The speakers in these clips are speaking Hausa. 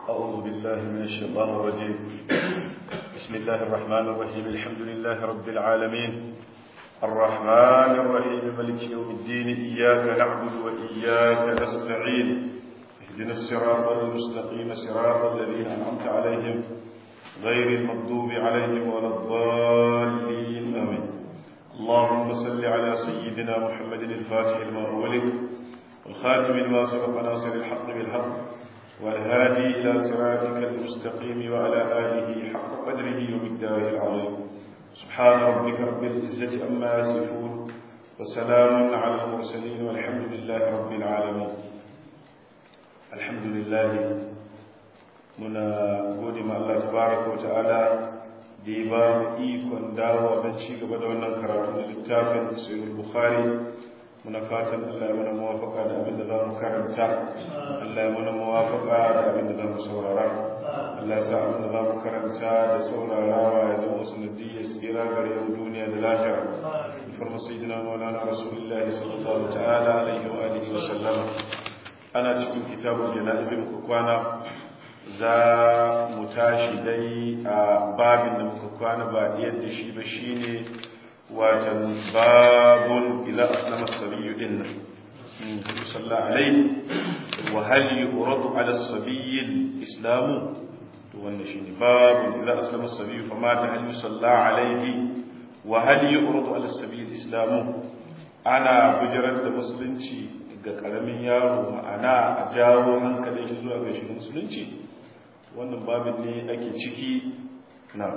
أعوذ بالله من الشيطان الرجيم بسم الله الرحمن الرحيم الحمد لله رب العالمين الرحمن الرحيم ملك يوم الدين إياك نعبد وإياك نستعين اهدنا الصراط المستقيم صراط الذين أنعمت عليهم غير المغضوب عليهم ولا الضالين آمين اللهم صل على سيدنا محمد الفاتح لما أغلق والخاتم لما سبق ناصر الحق بالحق والهادي إلى صراطك المستقيم وعلى آله حق قدره ومقداره العظيم سبحان ربك رب العزة أما يصفون وسلام على المرسلين والحمد لله رب العالمين الحمد لله muna gode ma Allah tabaraka wa ta'ala da ya ba mu ikon dawowa don ci gaba da wannan karatu da littafin sahih bukhari muna fatan Allah ya mana muwafaka da abin da za mu karanta Allah ya mana muwafaka da abin da za mu saurara Allah ya sa abin da za mu karanta da saurarawa ya zama sanadiyyar tsira gare mu duniya da lafiya farma sayyidina maulana rasulullahi sallallahu ta'ala alaihi wa alihi wa sallama ana cikin kitabul janaiz muku kwana za mu tashi dai a babin da muka kwana ba yadda shi ba shine watan babun ila aslama sabiyu din nan sallallahu alaihi wa hal yuradu ala sabiyi islamu to wannan shine babun ila aslama sabiyu fa mata hal yusalla alaihi wa hal yuradu ala sabiyi islamu ana bijirar da musulunci ga karamin yaro ma'ana a jawo hankalin shi zuwa ga shi musulunci wannan babin ne ake ciki na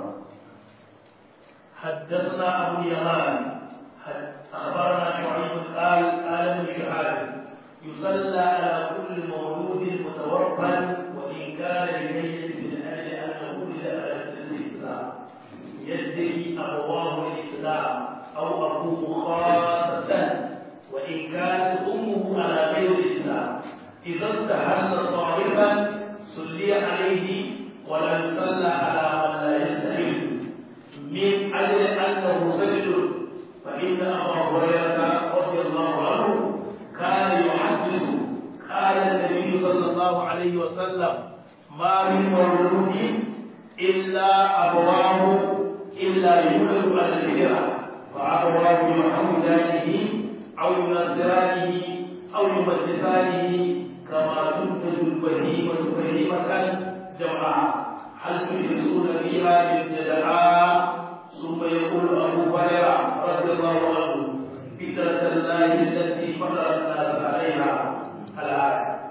حدثنا أبو اليمان أخبرنا شعيب قال قال ابن شهاب يصلى على كل مولود متوفى وإن كان للميت من أجل أنه ولد على الإسلام يدعي أبواه الإسلام أو أبوه خاصة وإن كانت أمه على غير الإسلام إذا استحل صاحبا صلي عليه ولا يصلى على من لا يستحل من أجل أنه سجد فإن أبا هريرة رضي الله عنه كان يحدث قال النبي صلى الله عليه وسلم ما من مولود إلا أبواه إلا يولد على الهجرة فأبواه يحمدانه أو ينصرانه أو يمجسانه كما تنتج البهيمة بهيمة جمعاء هل تجلسون فيها بالجدعاء ثم يقول أبو هريرة رضي الله عنه فكرة الله التي فطر الناس عليها الآية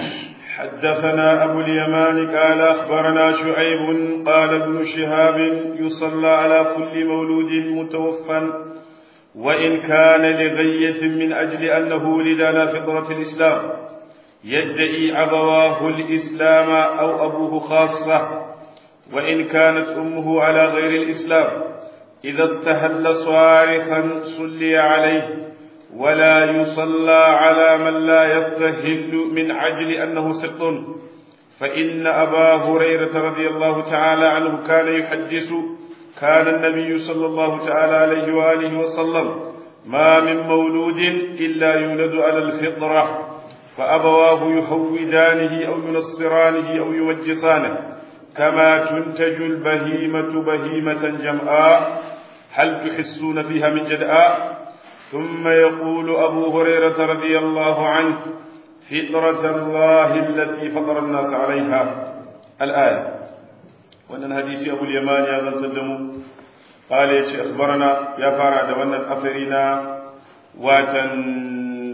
حدثنا أبو اليمان قال أخبرنا شعيب قال ابن شهاب يصلى على كل مولود متوفى وإن كان لغية من أجل أنه ولد على فطرة الإسلام يدعي أبواه الإسلام أو أبوه خاصة وإن كانت أمه على غير الإسلام إذا استهل صارخا صلي عليه ولا يصلى على من لا يستهل من عجل أنه سقط فإن أبا هريرة رضي الله تعالى عنه كان يحدث كان النبي صلى الله تعالى عليه وآله وسلم ما من مولود إلا يولد على الفطرة فأبواه يهودانه أو ينصرانه أو يمجسانه كما تنتج البهيمة بهيمة جمعاء هل تحسون فيها من جدآ ثم يقول أبو هريرة رضي الله عنه فطرة الله التي فطر الناس عليها الآية وأن الحديث أبو اليمان يا ذا تدمو قال يا أخبرنا يا فارع دوانا أثرنا واتن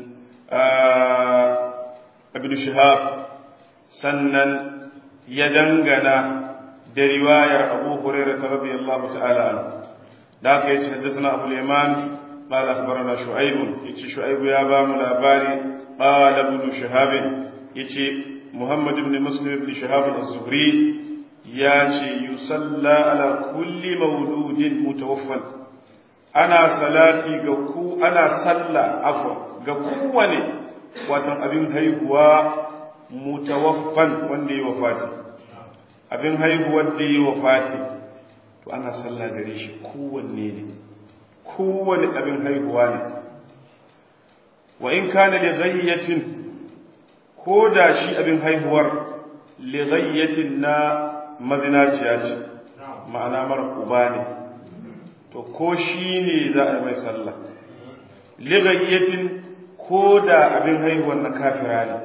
آه ابن شهاب سنن يدنغنا da riwayar Abu Hurairah radiyallahu ta'ala anhu da aka yace haddathana Abu Yaman qala akhbarana Shu'aib yace Shu'aib ya ba mu labari qala ibn Shihab yace Muhammad ibn Muslim ibn Shihab az-Zuhri yace yusalla ala kulli mawludin mutawaffan ana salati ga ku ana salla afwa ga kowane watan abin haihuwa mutawaffan wanda ya wafati abin haihuwar da yi wa fati to ana sallah gare shi kowanne ne kowane abin haihuwa ne wa in kana li ghayyatin ko da shi abin haihuwar lighayyatin na mazinaciya ce ma'ana mara uba ne to ko shi ne za a yi mai sallah lighayyatin ko da abin haihuwar na kafira ne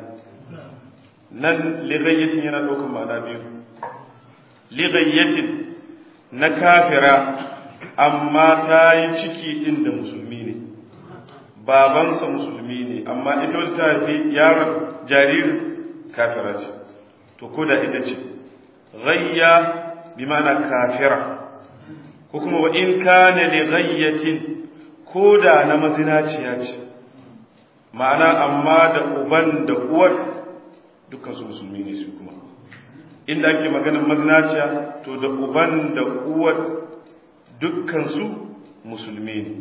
nan lighayyatin yana ɗaukar ma'ana biyu lighayyatin na kafira amma ta yi ciki ɗin da musulmi ne babansa musulmi ne amma ita wata ta haifi yaron jaririn kafira ce to ko da ita ce ghayya bi ma'ana kafira ko kuma wa in kana li ghayyatin ko da na mazinaciya ce ma'ana amma da uban da uwar dukkan su musulmi ne su kuma inda ake maganar mazinaciya to da uban da uwar dukkan su musulmi ne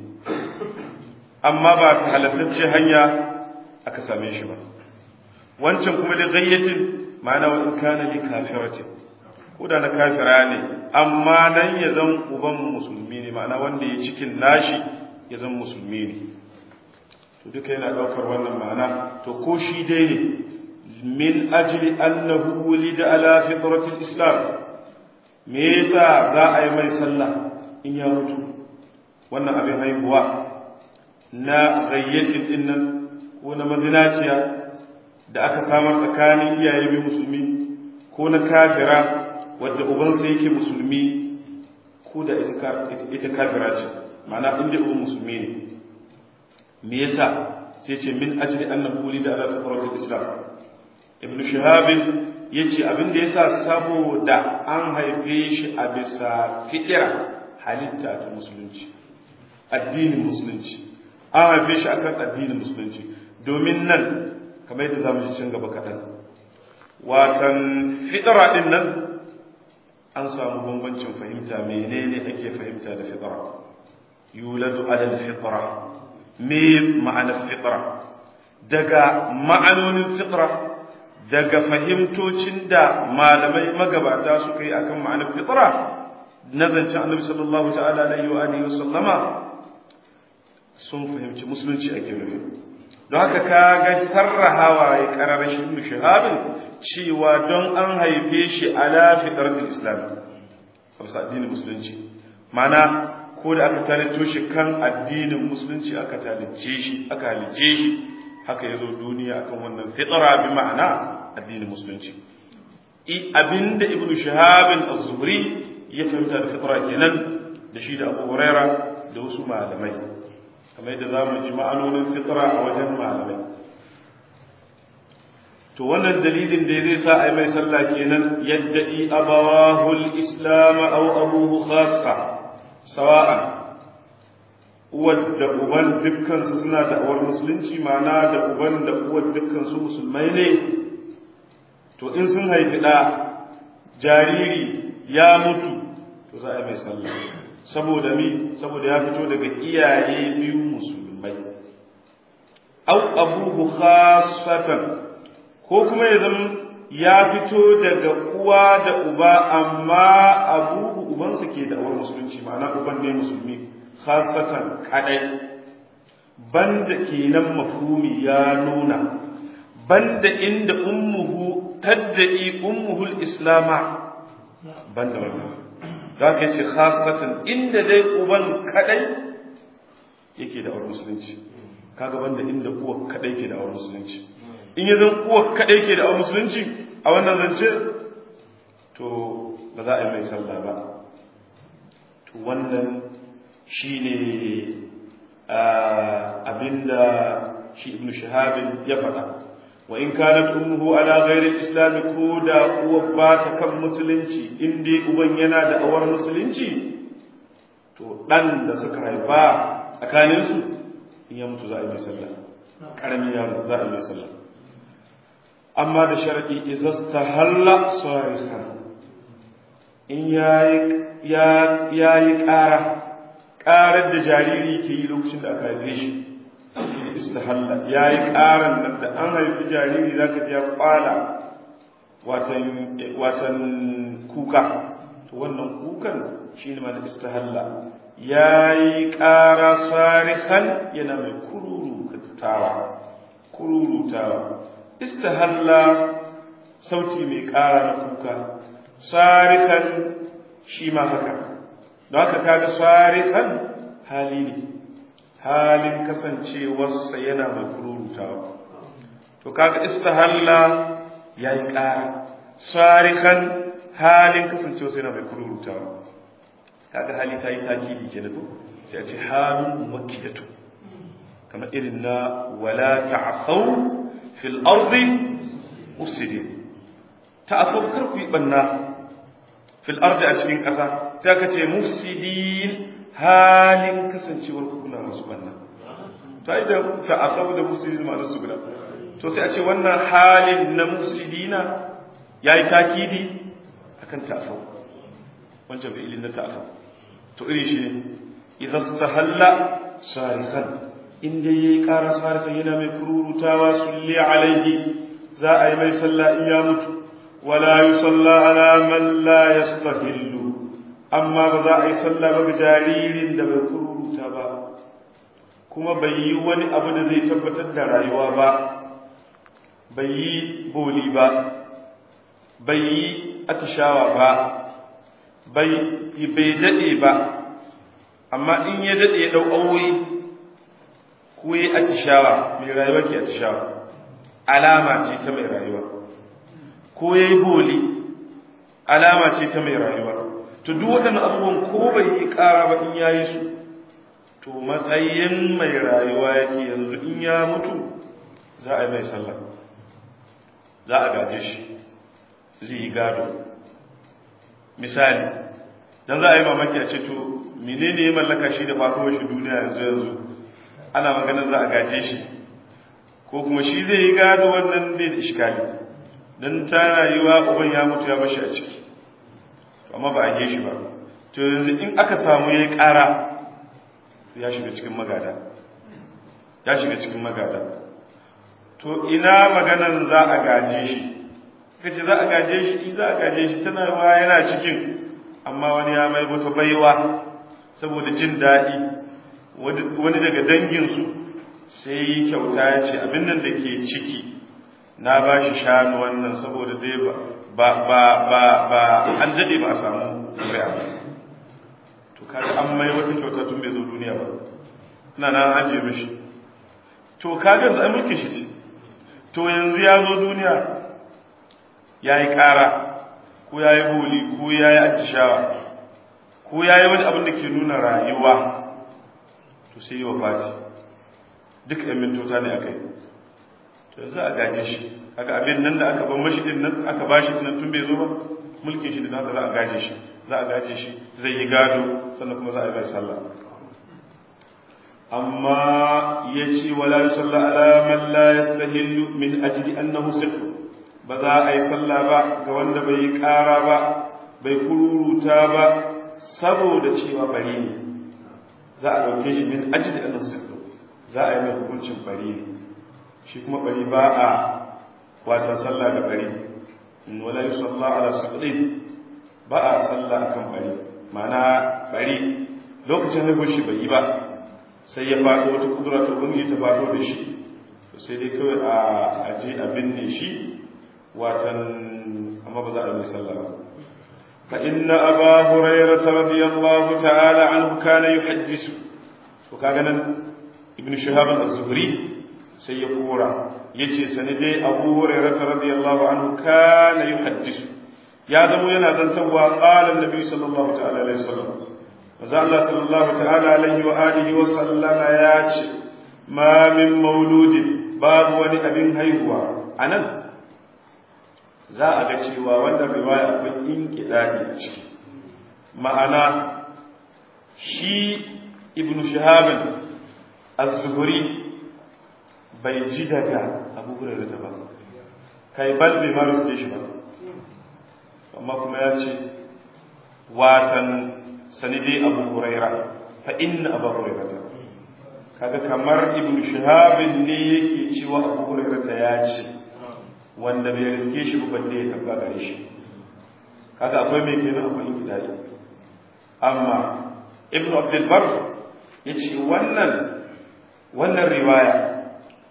amma ba ta halattacce hanya aka same shi ba wancan kuma da gayyatin ma'ana wa in kana li kafiratin ko da na kafira ne amma nan ya zan uban musulmi ne ma'ana wanda ya cikin nashi ya zan musulmi ne to duka yana daukar wannan ma'ana to ko shi dai ne min ajli annahu wulida ala fitratil islam me yasa za a yi mai sallah in ya mutu wannan abin haihuwa na gayyatin din nan ko na mazinaciya da aka samar tsakanin iyaye mai musulmi ko na kafira wadda ubansa yake musulmi ko da ita kafira ce ma'ana inda uban musulmi ne me yasa sai ce min ajli annahu wulida ala fitratil islam ibn shihab yace abin da yasa saboda an haife shi a bisa fitira halitta ta musulunci addinin musulunci an haife shi akan addinin musulunci domin nan kamar yadda zamu ji can gaba kaɗan watan fitira din nan an samu bambancin fahimta menene ake fahimta da fitira yuladu ala fitra me ma'anar fitra daga ma'anonin fitra daga fahimtocin da malamai magabata suka yi akan ma'anar fitra na zancen annabi sallallahu ta'ala alaihi wa alihi wasallama sun fahimci musulunci ake nufi don haka ka ga sarrahawa ya kararrashin ibn shahabin cewa don an haife shi ala fitratul islam kamsa addinin musulunci mana ko da aka talito shi kan addinin musulunci aka talice shi aka halice shi haka yazo duniya akan wannan fitra bi ma'ana addinin musulunci abinda ibnu shahabin az-zuhri ya fahimta da fitra kenan da shi da abu huraira da wasu malamai kamar yadda zamu ji ma'anonin fitra a wajen malamai to wannan dalilin da zai sa ai mai sallah kenan yadda i abawahul islam aw abuhu khassa sawa'an uwar da uban dukkan su suna da awar musulunci ma'ana da uban da uwar dukkan su musulmai ne to in sun haifi da jariri ya mutu to za a mai sallah saboda mi saboda ya fito daga iyaye biyu musulmai au abuhu khassatan ko kuma ya zama ya fito daga uwa da uba amma abuhu ubansa ke da awar musulunci ma'ana uban ne musulmi khasatan kadai banda kenan mafhumi ya nuna banda inda ummuhu tadda'i ummuhul islama banda wannan da ka ce khasatan inda dai uban kadai yake da awar musulunci kaga banda inda uwa kadai ke da awar musulunci in yi zan uwa kadai ke da awar musulunci a wannan zance to ba za a yi mai sallah ba to wannan shine abinda shi ibn shahabin ya faɗa wa in kanat ummuhu ala ghairi islam ko da uwa ba ta kan musulunci in dai uban yana da awar musulunci to dan da suka haifa tsakanin su in ya mutu za a yi sallah karamin yaro za a yi sallah amma da sharadi izastahalla sarihan in yayi yayi ƙara ƙarar da jariri ke yi lokacin da aka haife shi istihalla ya yi ƙaran nan da an haifi jariri za ka ya ƙwala watan kuka to wannan kukan shi ne mana istihalla ya yi ƙara sarihan yana mai kururutawa kururutawa istihalla sauti mai ƙara na kuka sarikan shi ma haka don haka kaga sarikan hali ne halin kasancewarsa yana mai kururutawa to kaga istahalla ya yi ƙara sarikan halin kasancewarsa yana mai kururutawa kaga hali ta yi takidi ke da sai a ce halin makiyatu kamar irin na wala ta'athau fil ardi mufsidin ta'athau kar ku yi banna fil ardi a cikin ƙasa sai aka ce mufsidin halin kasancewar ku kuna masu banna to ai da ta'athau da mufsidin ma su guda to sai a ce wannan halin na mufsidina yayi takidi akan ta'athau wancan fi'ilin na ta'athau to iri shi ne idan stahalla sarikan inda yayi ƙara sarikan yana mai kururutawa sulli alaihi za a yi mai sallah in ya mutu wala yusalla ala man la yastahillu amma ba za a yi sallah ba ga jaririn da bai kururuta ba kuma bai yi wani abu da zai tabbatar da rayuwa ba bai yi boli ba bai yi atishawa ba bai bai dade ba amma in ya dade ya dau awoyi ko yi atishawa mai rayuwa ke atishawa alama ce ta mai rayuwa ko ya yi boli alama ce ta mai rayuwa to duk waɗannan abubuwan ko bai yi ƙara ba in ya yi su to matsayin mai rayuwa yake yanzu in ya mutu za a yi mai sallah za a gaje shi zai yi gado misali dan za a yi mamaki a ce to menene ya mallaka shi da fatowar shi duniya yanzu yanzu ana maganar za a gaje shi ko kuma shi zai yi gado wannan bai da iskali don ta rayuwa uban ya mutu ya bashi a ciki amma ba a yi shi ba to yanzu in aka samu ya yi ƙara ya shiga cikin magada ya shiga cikin magada to ina maganar za a gaje shi kace za a gaje shi za a gaje shi tana yawa yana cikin amma wani ya mai wata baiwa saboda jin daɗi wani daga danginsu sai yi kyauta ya ce abin nan da ke ciki na ba shi shanu wannan saboda dai ba ba ba ba an daɗe ba a samu zuriya ba to kaga an mai wata kyauta tun bai zo duniya ba ina na an ajiye mishi to kaga da mulkin shi ce to yanzu ya zo duniya ya yi ƙara ko ya yi boli ko ya yi atishawa ko ya yi wani abin da ke nuna rayuwa to sai yi wa fati duk ‘yan mintota ne aka yi to za a gaje shi aka abin nan da aka ban mashi din nan aka ba shi nan tun bai zo ba mulkin shi da nasa za a gaje shi za a gaje shi zai yi gado sannan kuma za a yi mai sallah amma ya ce wala yusalla ala man la yastahillu min ajli annahu sihr ba za a yi sallah ba ga wanda bai yi ƙara ba bai kururuta ba saboda cewa bari ne za a ɗauke shi min ajli annahu sihr za a yi mai hukuncin bari ne shi kuma bari ba a wata sallah da bari wala yusalla ala sihr ba a sallah akan bari ma'ana bari lokacin haihuwar shi bai yi ba sai ya faɗo wata kudura ta ubangiji ta faɗo da shi sai dai kawai a aje a binne shi watan amma ba za a yi sallah ba fa inna aba hurairah radiyallahu ta'ala anhu kana yuhaddisu to kaga nan ibnu shihab az-zuhri sai ya kora yace sani dai abu hurairah radiyallahu anhu kana yuhaddisu ya zamo yana zantawa qala annabi sallallahu ta'ala alaihi wasallam manzo Allah sallallahu ta'ala alaihi wa alihi wa sallama ya ce ma min mauludin babu wani abin haihuwa anan za a ga cewa wannan riwaya akwai inkidadi ciki ma'ana shi ibnu shihab az-zuhri bai ji daga abu hurairah ta ba kai bal bai ma ruske shi ba amma kuma ya ce watan sanidai abu huraira fa inna abu huraira ta kaga kamar ibn shahabin ne yake cewa abu huraira ta ya ce wanda bai riske shi ba balle ya tabba gare shi kaga akwai mai kenan akwai inkidai amma ibn abdul bar yace wannan wannan riwaya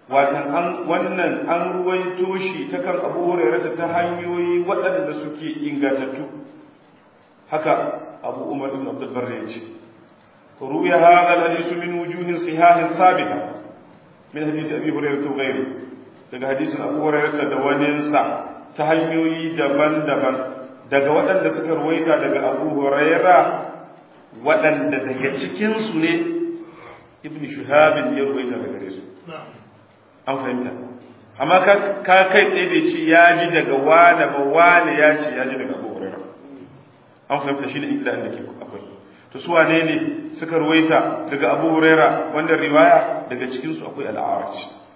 watan an wannan an ruwaito shi ta kan abu hurairata ta hanyoyi waɗanda suke ingantattu haka abu umar ibn abdul barri ya ce ruya hadha al-hadith min wujuhin sihahin thabita min hadisi abi hurairah wa ghayri daga hadisin abu hurairah da waninsa ta hanyoyi daban-daban daga waɗanda suka ruwaita daga abu hurairah waɗanda daga cikin su ne ibn shuhabin ya ruwaita daga gare su an fahimta amma ka kai tsaye bai ce ya ji daga wane ba wane ya ce ya ji daga abu hurairah an fahimta shine inda da ke akwai to su wane ne suka ruwaita daga abu huraira wannan riwaya daga cikinsu akwai al'araj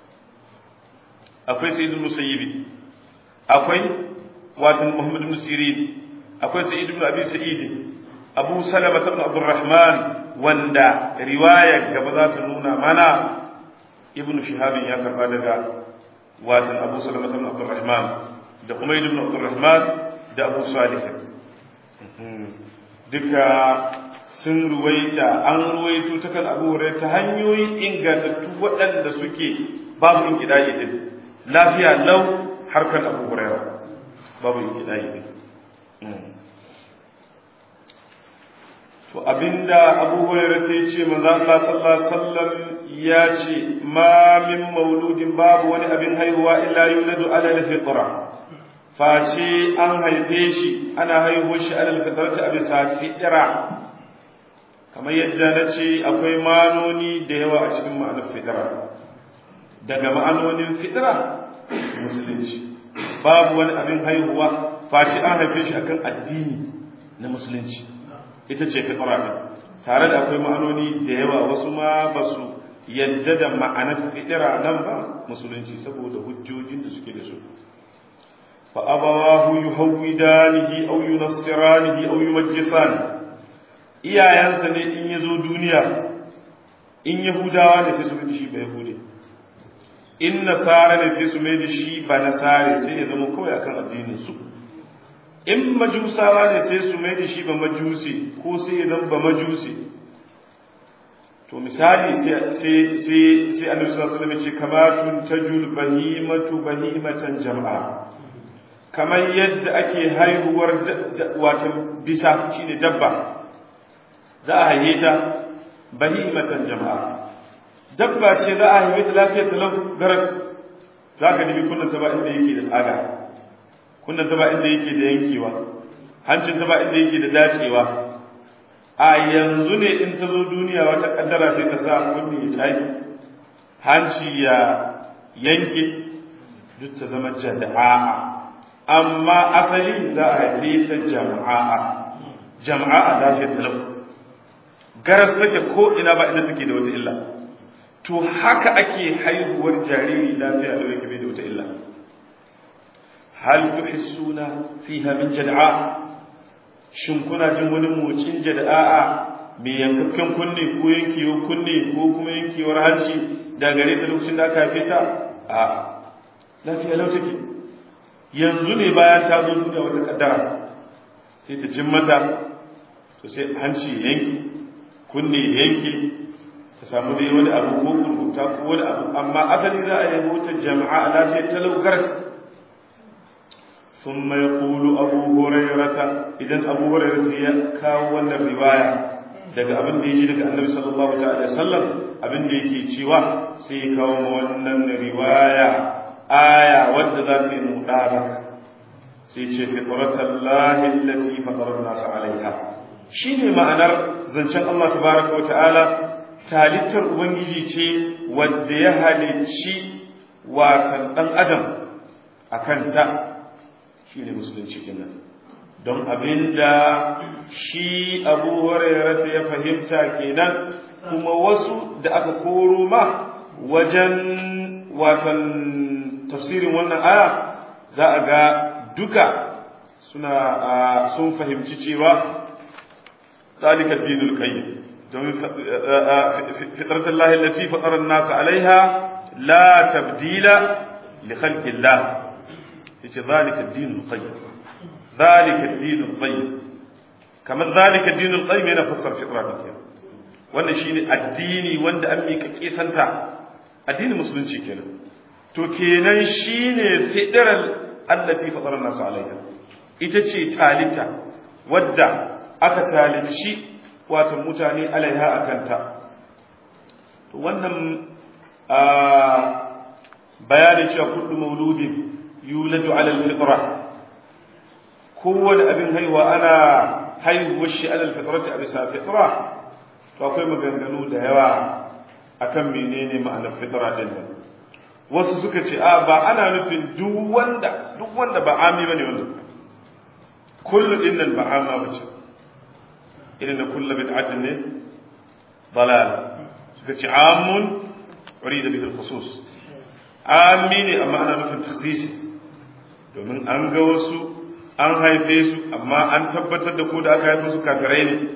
akwai sayyidul musayyibi akwai wato muhammad ibn sirin akwai sayyid ibn abi sa'id abu salama ibn abdurrahman wanda riwaya gaba za ta nuna mana ibn shihab ya karba daga wato abu salama ibn abdurrahman da kuma ibn abdurrahman da abu salih duka sun ruwaita an ruwaito ta kan abu hurairah ta hanyoyi ingantattu waɗanda suke babu inkidayi din lafiya lau harkar abu hurairah babu inkidayi din to abinda abu hurairah ta ce manzo Allah sallallahu alaihi wasallam ya ce ma min mauludin babu wani abin haihuwa illa yuladu ala al-fitra face an haife shi ana haihuwar shi ala al-fitrati a bisa fitra kamar yadda na ce akwai manoni da yawa a cikin ma'anar fitira daga ma'anonin fitira musulunci babu wani abin haihuwa face an haife shi akan addini na musulunci ita ce fitira ne tare da akwai ma'anoni da yawa wasu ma ba su yadda da ma'anar fitira nan ba musulunci saboda hujjojin da suke da su fa abawahu yuhawwidanihi aw yunassiranihi aw yumajjisanihi iyayensa ne in ya zo duniya in yahudawa ne sai su mai shi ba yahude in nasara ne sai su mai da shi ba nasare sai ya zama kawai akan addinin su in majusawa ne sai su mai da shi ba majusi ko sai ya zama ba majusi to misali sai sai sai annabi sallallahu alaihi wasallam ya ce kamatun tajul bahimatu bahimatan jama'a kamar yadda ake haihuwar wato bisa shine dabba za a haife ta bahimatan jama'a dabba ce za a haife ta lafiyar ta lau garas za ka nemi kunnan ta ba inda yake da tsaga kunnan ta ba inda yake da yankewa hancin ta ba inda yake da dacewa a yanzu ne in ta zo duniya wata kaddara sai ta sa kunni ya tsage hanci ya yanke duk ta zama jada'a amma asali za a haife ta jama'a jama'a lafiyar ta lau garas take ko ina ba inda take da wata illa to haka ake haihuwar jariri lafiya da yake bai da wata illa hal tuhissuna fiha min jad'a shin kuna jin wani motsin jad'a mai yankakken kunne ko yankewar kunne ko kuma yankewar hanci da gare ta lokacin da aka haife ta a lafiya lau take yanzu ne bayan ta zo duniya wata kaddara sai ta jin mata to sai hanci yanki kunne yanke ta samu dai wani abu ko kurkuta ko wani abu amma asali za a yi wuta jama'a a lafiyar talaugar sun mai kulu abu hurairata idan abu hurairata ya kawo wannan riwaya daga abin da ya ji daga annabi sallallahu alaihi wasallam abin da yake cewa sai ya kawo wannan riwaya aya wadda za ta yi mudaraka sai ce fitratallahi allati fatara an-nas alaiha shi ne ma'anar zancen Allah tabaraka wata'ala talittar Ubangiji ce wadda ya halicci watan ɗan adam a kanta shi ne musulunci kenan don abinda shi abu hurairata ya fahimta kenan kuma wasu da aka koro ma wajen watan tafsirin wannan aya za a ga duka suna sun fahimci cewa ذلك الدين القيم فطرة الله التي فطر الناس عليها لا تبديل لخلق الله ذلك الدين القيم ذلك الدين القيم كما ذلك الدين القيم yana fassar fitra din wannan shine addini wanda an mika kisanta addinin musulunci kenan to kenan shine fidral allati fatara nasu alaiha ita ce talita wadda aka talici wato mutane alaiha akanta to wannan bayanin cewa kullu mauludin yuladu ala alfitra kowane abin haihuwa ana haihuwar shi ala alfitrati a bisa fitra to akwai maganganu da yawa akan menene ma'anar fitra din nan wasu suka ce a ba ana nufin duk wanda duk wanda ba ami bane wanda kullu din nan ba amma bace irin da kullu bid'atin ne dalal suka ce amun urida bihi al-khusus ami ne amma ana nufin takhsisi domin an ga wasu an haife su amma an tabbatar da ko da aka haife su kafirai ne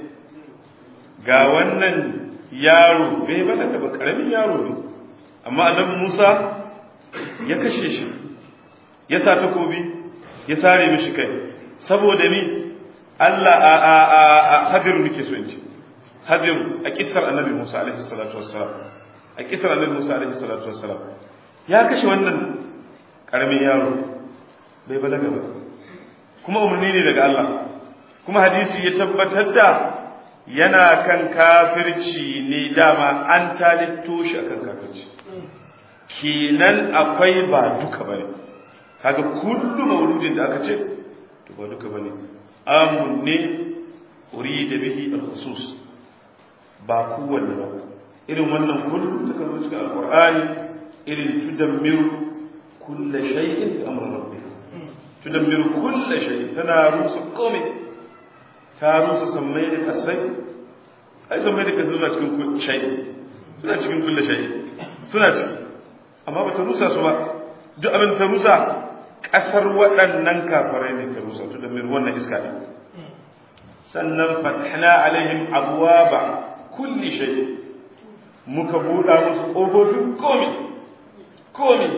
ga wannan yaro bai bana da ba karamin yaro ne amma annabi Musa ya kashe shi ya sa takobi ya sare mishi kai saboda ni Allah a a a, a hadiru nake so in ce hadiru a kissar annabi Musa alaihi salatu wassalam a kissar annabi Musa alaihi salatu wassalam ya kashe wannan karamin yaro bai balaga ba kuma umarni ne daga Allah kuma hadisi ya tabbatar da yana kan kafirci ne dama an talitto shi akan kafirci kenan akwai ba duka bane kaga kullu mauludin da aka ce to ba duka bane amun ne urida bihi al-khusus ba kowanne ba irin wannan kullu ta kan cikin alqur'ani irin tudammiru kullu shay'in bi amri rabbih tudammiru kullu shay'in tana rusa komai ta rusa sammai da kasai ai sammai da kasai suna cikin kullu shay'in suna cikin kullu shay'in suna ciki amma ba ta rusa su ba duk abin ta rusa ƙasar waɗannan kafarai ne ta rusa to da mai wannan iska ne sannan fatahna alaihim abwaba kulli shay muka buɗa musu ƙofofin komi komi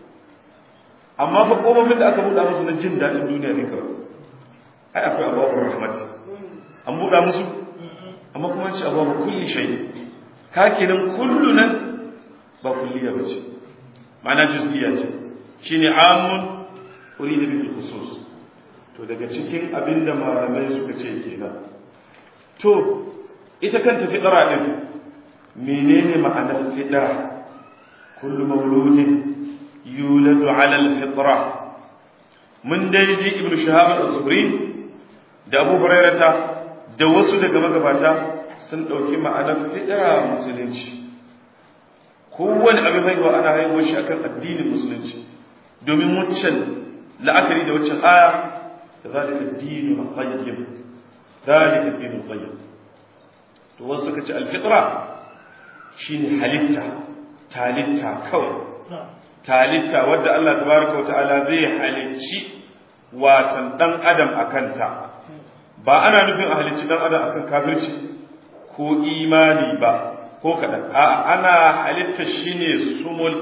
amma fa ƙofofin da aka buɗa musu na jin daɗin duniya ne kawai ai akwai abubuwan rahmat an buɗa musu amma kuma ce abubuwan kulli shay ka kenan kullu nan ba kulliya ba ce ma'ana juz'iyya ce shine amun urida bil khusus to daga cikin abinda malamai suka ce kenan to ita kanta fidara din menene ma'anar fidara kullu mawludin yuladu ala al fitra mun dai ji ibnu shahab az-zuhri da abu hurairata da wasu daga magabata sun dauki ma'anar fidara musulunci kowane abin haihuwa ana haihuwar shi akan addinin musulunci domin waccan la'akari da waccan aya da zalika addinu qayyim zalika addinu qayyim to wasu suka ce alfitra shine halitta talitta kawai talitta wadda Allah tabaraka wa ta'ala zai halicci watan dan adam akanta ba ana nufin a halicci dan adam akan kafirci ko imani ba ko kaɗan a ana halitta shi ne sumul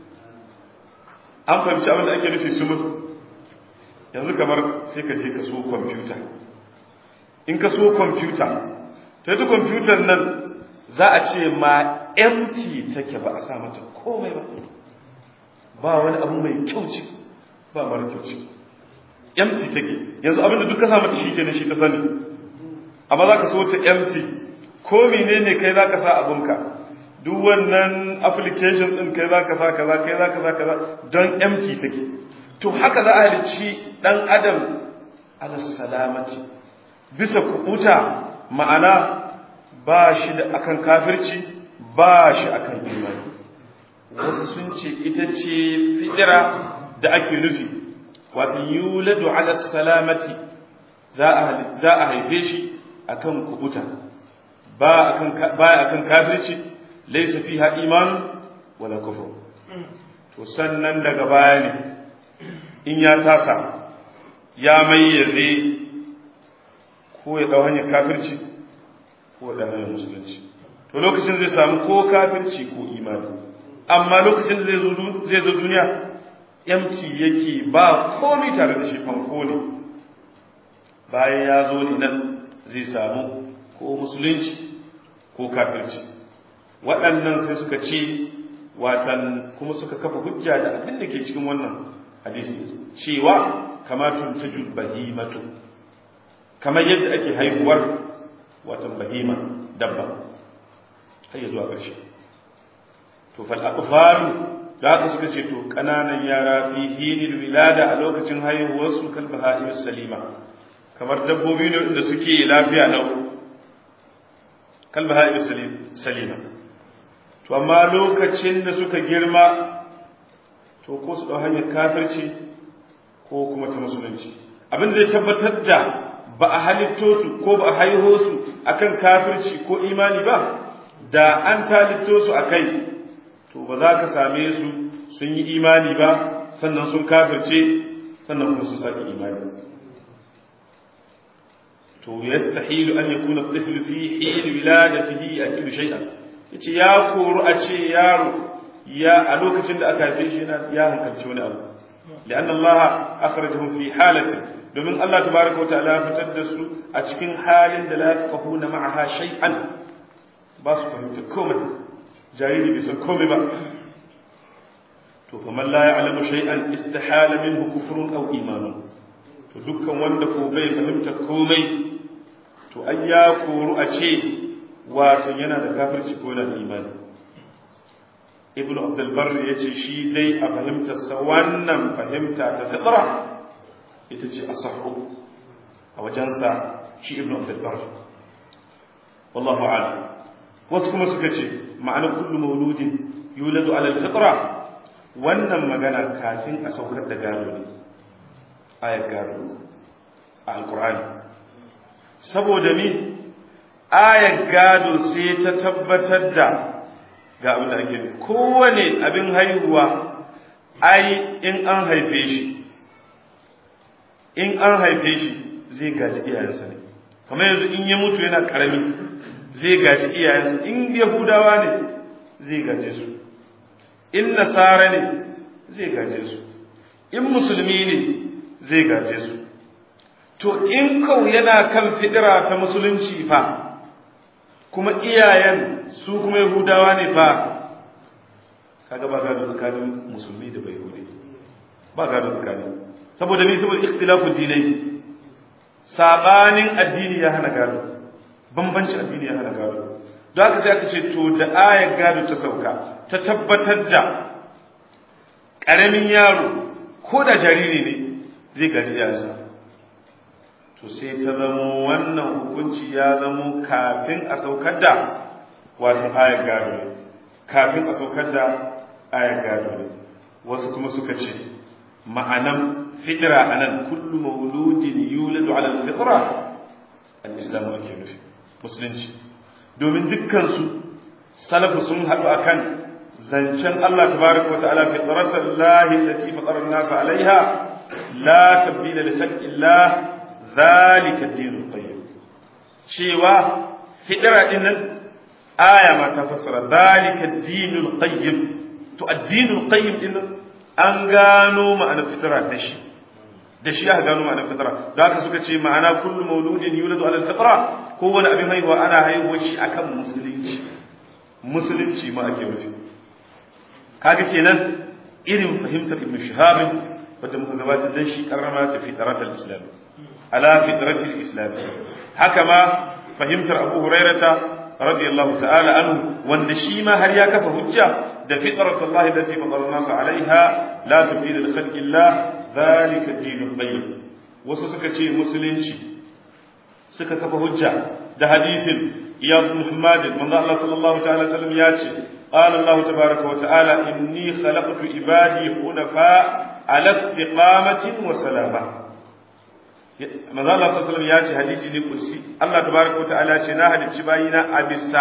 an fahimci abin da ake nufi sumul yanzu kamar sai ka je ka so kwamfuta in ka so kwamfuta ta yi kwamfutar nan za a ce ma empty take ba a sa mata komai ba ba wani abu mai kyau ce ba mara kyau ce empty take yanzu abin da duk ka sa mata shi kenan shi ta sani amma za ka so ta empty ko menene kai zaka sa abunka duk wannan application din kai zaka sa kaza kai zaka sa kaza don empty take to haka za a halici dan adam ala salamati bisa kubuta ma'ana ba shi da akan kafirci ba shi akan imani wasu sun ce ita ce fitira da ake nufi wato yuladu ala salamati za a haife shi akan kubuta ba akan kafirci laisa fiha iman wala kufur to sannan daga baya ne in ya tasa ya mayyaze ko ya dau hanyar kafirci ko ya dau hanyar musulunci to lokacin zai samu ko kafirci ko imani amma lokacin zai zo zai zo duniya empty yake ba komai tare da shi fanko ne bayan ya zo ne nan zai samu ko musulunci ko kafirci waɗannan sai suka ce watan kuma suka kafa hujja da abin da ke cikin wannan hadisi cewa kama tuntajul bahimatu kamar yadda ake haihuwar watan bahima dabba har ya zuwa ƙarshe to fal aqfalu da haka suka ce to kananan yara fi hinil wilada a lokacin haihuwar su kal baha'im salima kamar dabbobi ne da suke lafiya lau kal baha'im salima to amma lokacin da suka girma to ko su dau hanyar kafirci ko kuma ta musulunci abin da ya tabbatar da ba a halitto su ko ba a haiho su akan kafirci ko imani ba da an talitto su akai to ba za ka same su sun yi imani ba sannan sun kafirce sannan kuma sun sake imani to yastahilu an yakuna at-tiflu fi hin wiladatihi yakilu shay'an yace ya koru a ce yaro ya a lokacin da aka haife shi yana ya hankalci wani abu لأن الله أخرجهم في حالة domin Allah tabaraka wa ta'ala fitar da su a cikin halin da la yafqahuna ma'aha shay'an ba su fahimta komai jariri bai san komai ba to kuma la ya'lamu shay'an istihala minhu kufrun aw imanun to dukkan wanda ko bai fahimta komai to ai ya koru a ce wato yana da kafirci ko yana da imani ibnu abdul barr yace shi dai a fahimtarsa wannan fahimta ta fitra ita ce asahu a wajensa shi ibn abdulbar wallahu a'lam wasu kuma suka ce ma'ana kullu mauludin yuladu ala alfitra wannan magana kafin a saukar da gado ne ayar gado a alqur'ani saboda mi ayar gado sai ta tabbatar da ga abin da ake kowane abin haihuwa ai in an haife shi in an haife shi zai gaji iyayensa ne kamar yanzu in ya mutu yana karami zai gaji iyayensa in yahudawa ne zai gaje su in nasara ne zai gaje su in musulmi ne zai gaje su to in kau yana kan fidira ta musulunci fa kuma iyayen su kuma yahudawa ne fa kaga ba gado tsakanin musulmi da bai ba gado tsakanin saboda ni saboda ikhtilafun dinai sabanin addini ya hana gado bambancin addini ya hana gado don haka sai aka ce to da ayar gado ta sauka ta tabbatar da ƙaramin yaro ko da jariri ne zai gaji iyayensa to sai ta zamo wannan hukunci ya zamo kafin a saukar da wato ayar gado ne kafin a saukar da ayar gado ne wasu kuma suka ce ma'anan fitira anan kullu mauludin yuladu ala alfitra al-islam ake nufi musulunci domin dukkan su salafu sun haɗu akan zancen Allah tabaraka wa ta'ala fitratan lahi allati fatara an-nas 'alayha la tabdila li khalqillah dhalika ad-din qayyim cewa fitira dinnan aya ma ta fassara dhalika ad-din qayyim to ad-din qayyim dinnan an gano ma'anar fitira da shi da shi aka gano ma'anar fitira da haka suka ce ma'ana kullu mauludin yuladu ala fitra kowane abin haihuwa ana haihuwar shi akan musulunci musulunci ma ake nufi kaga kenan irin fahimtar ibnu shihab wanda muka gabatar da shi karrama ta fitratul islam ala fitratul islam haka ma fahimtar abu hurairata radiyallahu ta'ala anhu wanda shi ma har ya kafa hujja da fitratullahi allati fatara nas alaiha la tubdila li khalqillah zalika ad-dinul qayyim wasu suka ce musulunci suka kafa hujja da hadisin iyad muhammad manzo Allah sallallahu ta'ala sallam ya ce qala Allah tabaaraka wa ta'ala inni khalaqtu ibadi hunafa ala istiqamatin wa salama manzo Allah sallallahu alaihi ya ce hadisi ne kursi Allah tabaaraka wa ta'ala ce na halicci bayina a bisa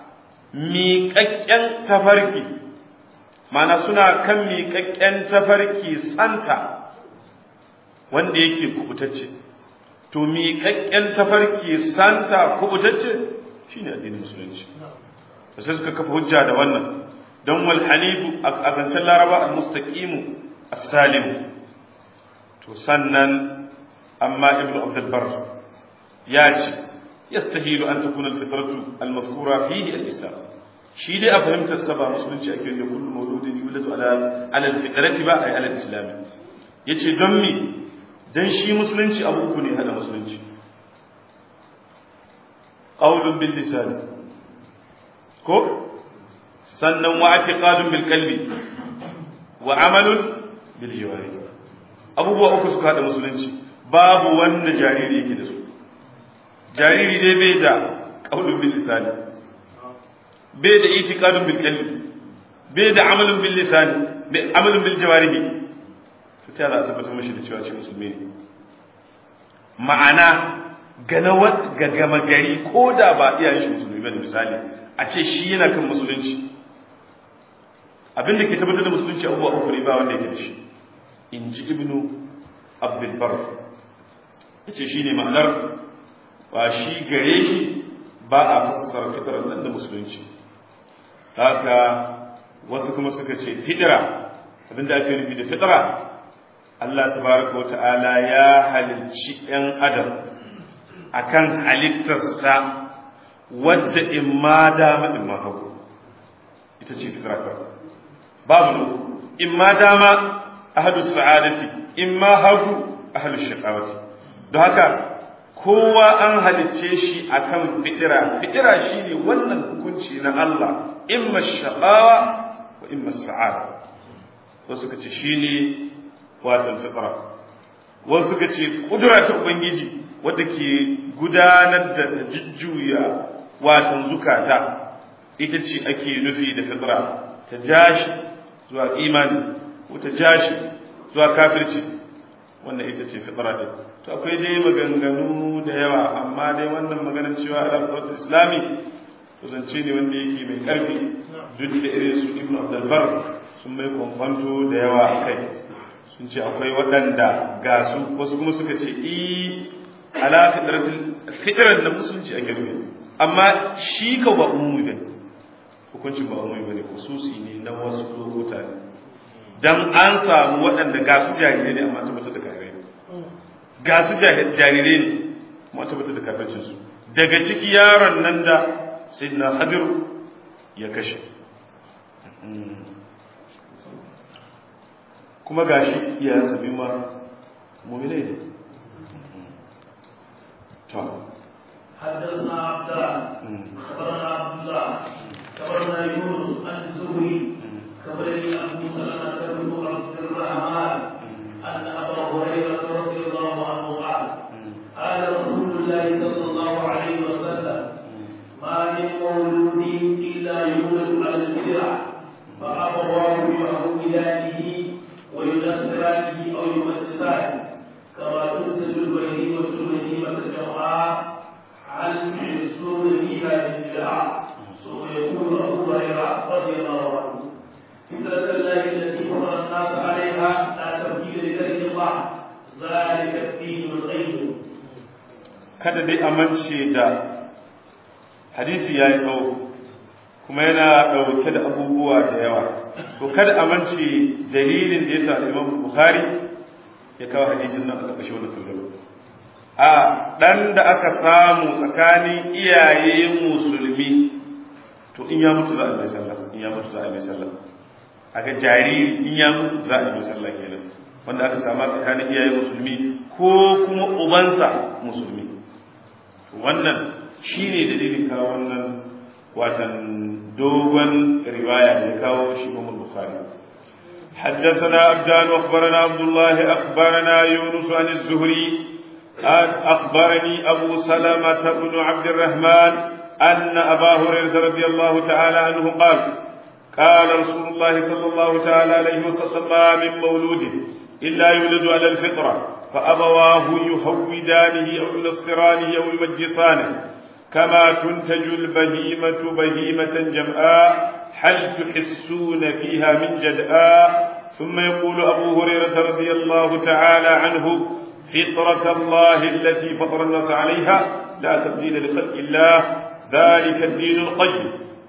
miƙaƙƙen tafarki mana suna kan miƙaƙƙen tafarki tsanta wanda yake kubutacce to miƙaƙƙen tafarki santa kubutacce shine addinin musulunci da sai suka kafa hujja da wannan don wal hanifu a zancen laraba al mustaqimu as-salim to sannan amma ibnu abdul bar ya ce yastahilu an takuna al fitratu al mazkura fihi al islam shi dai a fahimtar sa ba musulunci ake da kullu mauludin yuladu ala ala alfitrati ba ay ala alislam yace don me dan shi musulunci abu uku ne hada musulunci qawlun bil lisan ko sannan wa i'tiqadun bil qalbi wa amalun bil jawari abubuwa uku suka hada musulunci babu wanda jariri yake da su jariri dai bai da qawlun bil lisan bai da i'tiqadun bil qalbi bai da amalun bil lisan bai amalun bil jawarihi to ta za a tabbatar mashi da cewa shi musulmi ne ma'ana ga gama gari ko da ba iyayen shi musulmi bane misali a ce shi yana kan musulunci abin da ke tabbatar da musulunci abubuwa uku ne ba wanda yake da shi in ji ibnu abdulbar ya ce shi ne ma'anar ba shi gare shi ba a fassara fitarar nan da musulunci haka wasu kuma suka ce fitira abin da ake nufi da fitira Allah tabaraka wa ta'ala ya halicci ‘yan adam akan halittarsa wadda in ma dama in ma hagu ita ce fitra kawai babu nuku in ma dama ahadu sa'adati in ma hagu ahadu shaqawati don haka kowa an halicce shi akan fitira fitira shine wannan hukunci na Allah imma shaqawa wa imma sa'ada wasu kace shine watan fitra wasu kace kudura ta ubangiji wadda ke gudanar da jujjuya watan zukata ita ce ake nufi da fitra ta jashi zuwa imani ko ta jashi zuwa kafirci wannan ita ce fitra din to akwai dai maganganu da yawa amma dai wannan maganar cewa ala fitratul islami to zance ne wanda yake mai karfi duk da irin su ibnu abdul bar sun mai kwankwanto da yawa a kai sun ce akwai waɗanda ga su wasu kuma suka ce i ala fitrar da musulunci ake nufi amma shi ka ba umumi bane hukuncin ba umumi bane khususi ne na wasu lokuta ne dan an samu waɗanda ga su jarirai ne amma tabbatar da kafirai ne ga su jarirai ne amma tabbatar da kafircin su daga ciki yaron nan da sayyidina hadir ya kashe kuma gashi iyayensa biyu ma mu'minai ne to حدثنا عبدان خبرنا عبد الله خبرنا يونس عن الزهري خبرني ابو سلمه بن عبد الرحمن ان ابا هريره رضي الله عنه قال قال رسول الله صلى الله عليه وسلم ما من مولود الا يولد على الفطره فابواه يهودانه وينصرانه او يمجسانه كما تنتج البهيمه البهيمه جمعاء عن يحسون فيها بالجراح ثم يقول ابو هريره رضي الله عنه فطرة الله التي فطر الناس عليها لا تبديل لذلك الله ذلك الدين القيم kada dai amince da hadisi ya yi tsawo kuma yana ɗauke da abubuwa da yawa to kada amince dalilin da ya sa imam bukhari ya kawo hadisin nan a ƙarƙashin wannan tulluru a ɗan da aka samu tsakanin iyaye musulmi to in ya mutu za a mai sallah in ya mutu za a mai sallah aka jariri in ya mutu za a mai sallah kenan wanda aka sama tsakanin iyaye musulmi ko kuma ubansa musulmi wannan shine dalilin kawo wannan watan dogon riwaya da ya kawo shi Imam Bukhari حدثنا عبدان واخبرنا عبد الله اخبرنا يونس عن الزهري أخبرني أبو سلمة بن عبد الرحمن أن أبا هريرة رضي الله تعالى عنه قال قال رسول الله صلى الله تعالى عليه وسلم ما من مولود إلا يولد على الفطرة فأبواه يهودانه أو ينصرانه أو يمجسانه كما تنتج البهيمة بهيمة جمعاء هل تحسون فيها من جدآ ثم يقول أبو هريرة رضي الله تعالى عنه فطرة الله التي فطر الناس عليها لا تبديل لخلق الله ذلك الدين القيم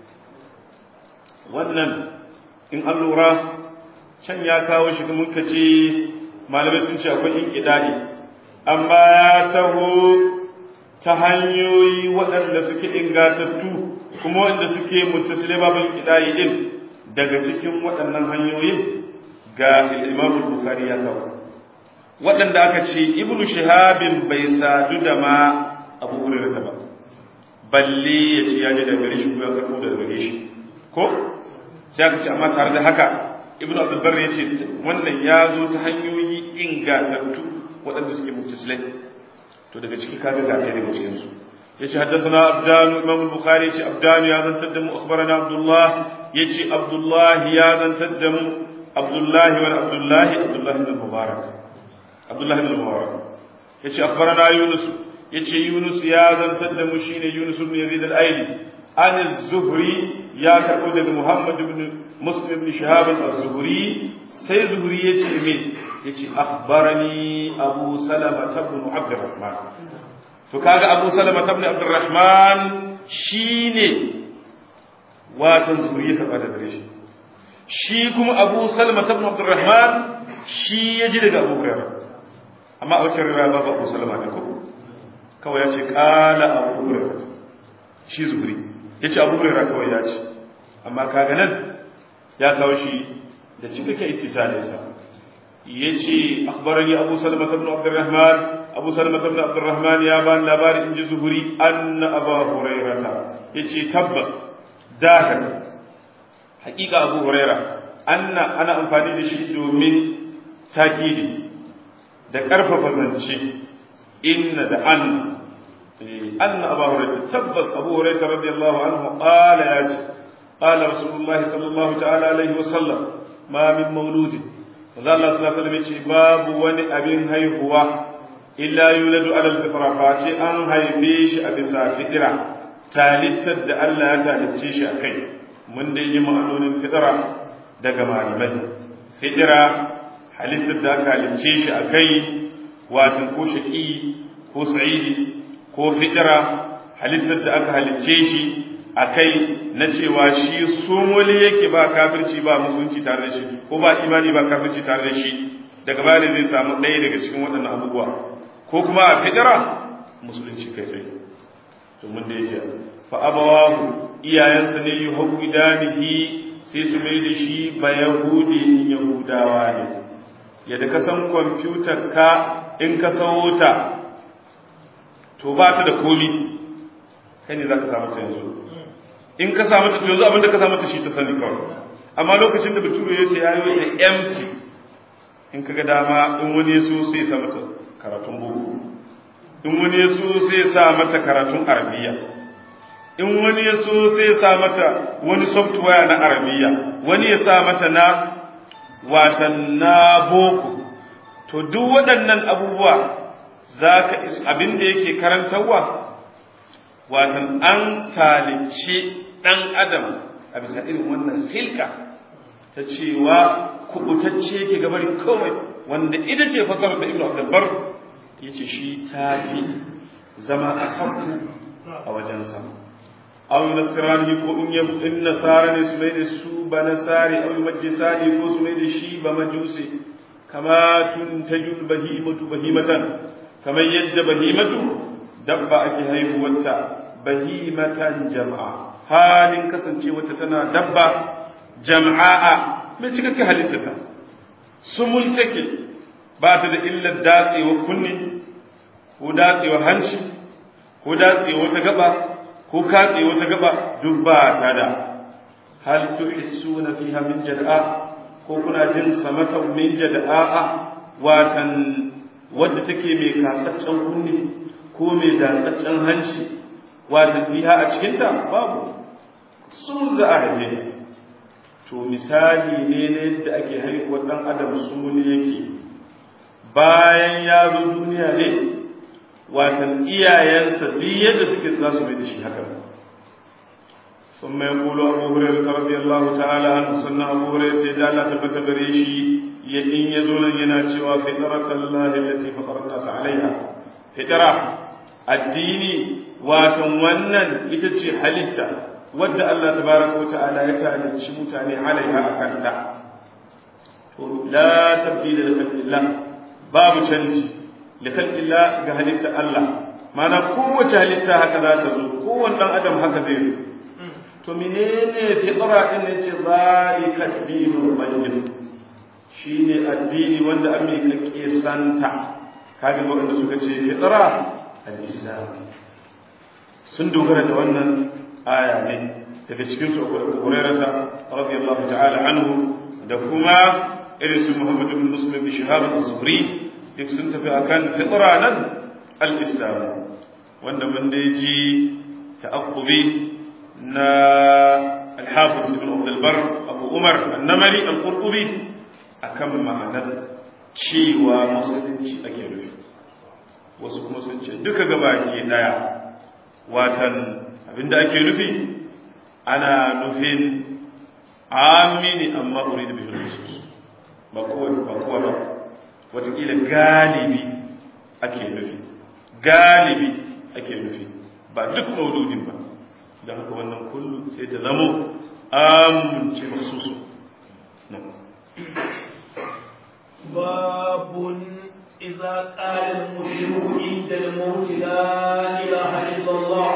wannan in an lura can ya kawo shi kuma ka ce malamai sun ce akwai in ƙidani amma ya taho ta hanyoyi waɗanda suke ingatattu kuma wanda suke mutasile babin kidayi din daga cikin waɗannan hanyoyin ga Imam Bukhari ya kawo waɗanda aka ce Ibn Shihabin bai sadu da ma Abu Hurairah ba balle ya ce ya ji daga gare shi ko ya karɓo daga gare shi ko sai aka ce amma tare da haka Ibn Abdul Barr ya ce wannan ya zo ta hanyoyi ingatattu waɗanda suke mutasilai to daga ciki ka ga ɗaya daga cikin su yace haddathana abdan imam al-bukhari yace abdan ya zantar da mu akhbarana abdullah yace abdullah ya zantar da mu abdullah wa abdullah abdullah ibn mubarak abdullah ibn mubarak yace akhbarana yunus yace yunus ya zantar da mu shine yunus ibn yazid al-aili an az-zuhri ya karbo daga muhammad ibn muslim ibn shihab az-zuhri sai zuhri yace min yace akhbarani abu salama ibn abdurrahman to kaga abu salama ibn abdurrahman shine watan zuriya ka bada gare shi shi kuma abu salama ibn abdurrahman shi yaji daga abu hurairah amma a wacce riwaya babu abu salama ne ko kawai ya ce kala abu hurairah shi zuri yace abu hurairah kawai ya ce amma kaga nan ya kawo shi da cikakken ittisalinsa yace akhbarani abu salama ibn abdurrahman abu salama ibn abdurrahman ya ban labari in ji zuhuri anna abu hurairata yace tabbas dahir hakika abu huraira anna ana amfani da shi domin takidi da karfafa zance inna da anna anna abu hurairata tabbas abu hurairata radiyallahu anhu qala yace qala rasulullahi sallallahu ta'ala alaihi wa sallam ma min mauludin manzo Allah sallallahu alaihi wasallam yace babu wani abin haihuwa illa yuladu ala al-fitra fa ce an haife shi a bisa fitira talittar da Allah ya talitce shi a kai mun dai yi ma'anonin fitira daga malamai fitira halittar da aka halicce shi a kai watan ko shaqi ko sa'idi ko fitira halittar da aka halicce shi a kai na cewa shi somoli yake ba kafirci ba musulunci tare da shi ko ba imani ba kafirci tare da shi daga baya zai samu ɗaya daga cikin waɗannan abubuwa ko kuma a fitira musulunci kai tsaye to mun da yake fa abawahu iyayensa ne yi hukudanihi sai su mai da shi ba yahudi in yahudawa ne yadda ka san kwamfutar ka in ka sawo ta to ba ta da komi kai ne za ka samu ta yanzu in ka samu ta yanzu abinda ka samu ta shi ta sani kawai amma lokacin da bature ya ce ya yi da empty in ka ga dama in wani so sai sa mata karatun boko in wani ya so sai sa mata karatun arabiya in wani ya so sai sa mata wani software na arabiya wani ya sa mata na watan na boko to duk waɗannan abubuwa za ka abin da yake karantarwa watan an talice ɗan adam a bisa irin wannan hilka ta cewa kubutacce ke gabar kawai wanda ita ce fasarar da ibnu abdulbar ya ce shi ta fi zama a sauku a wajensa aw nasrani ko in yabu in nasara ne su mai da su ba nasari aw majisani ko su mai da shi ba majusi kama tuntajul bahimatu bahimatan kamar yadda bahimatu dabba ake haihuwarta bahimatan jama'a halin kasancewarta tana dabba jama'a mai cikakken halittata sumul take ba ta da illar datsewa kunne ko datsewa hanci ko datsewa ta gaba ko katsewa ta gaba duk ba ta da hal tuhissuna fiha min jada'a ko kuna jin samata min jada'a watan wadda take mai katsaccen kunne ko mai datsaccen hanci watan fiha a cikinta babu sun za a haife to misali ne na yadda ake haihuwar ɗan adam sumuni yake bayan ya zo duniya ne watan iyayensa duk yadda suke za su mai da shi haka ثم يقول أبو هريرة رضي الله تعالى عنه سنة أبو هريرة جعل تبت بريشي يدين يزول يناتي وفطرة الله التي فطر الناس عليها فطرة الدين وتمنن يتجي حلتا ود الله تبارك وتعالى يتعالى شمتاني عليها أكلتا لا تبديل لخلق الله باب تنجي لخلق الله قهلت الله mana kowace halitta haka za ta zo kowane ɗan adam haka zai zo to menene fitra din ne ce zalika dinul qayyim shine addini wanda an mai kake santa kaga wanda suka ce fitra al-islam sun dogara da wannan aya ne daga cikin su Hurairah radiyallahu ta'ala anhu da kuma irin su Muhammad ibn Muslim bin Shihab az-Zuhri duk sun tafi akan fitra nan al-islam wanda mun dai ji ta'aqqubi na al-Hafiz ibn Abd al-Barr Abu Umar an-Namari al-Qurtubi akan ma'anar cewa musulunci ake nufi wasu kuma sun ce duka gaba ke daya watan abinda ake nufi ana nufin amini amma uridu bihi nusus ba kowa ba kowa ba watakila galibi ake nufi galibi ake nufi ba duk maududin ba don haka wannan kullu sai ta zamo amince masusu باب إذا قال المشرك عند الموت لا إله إلا الله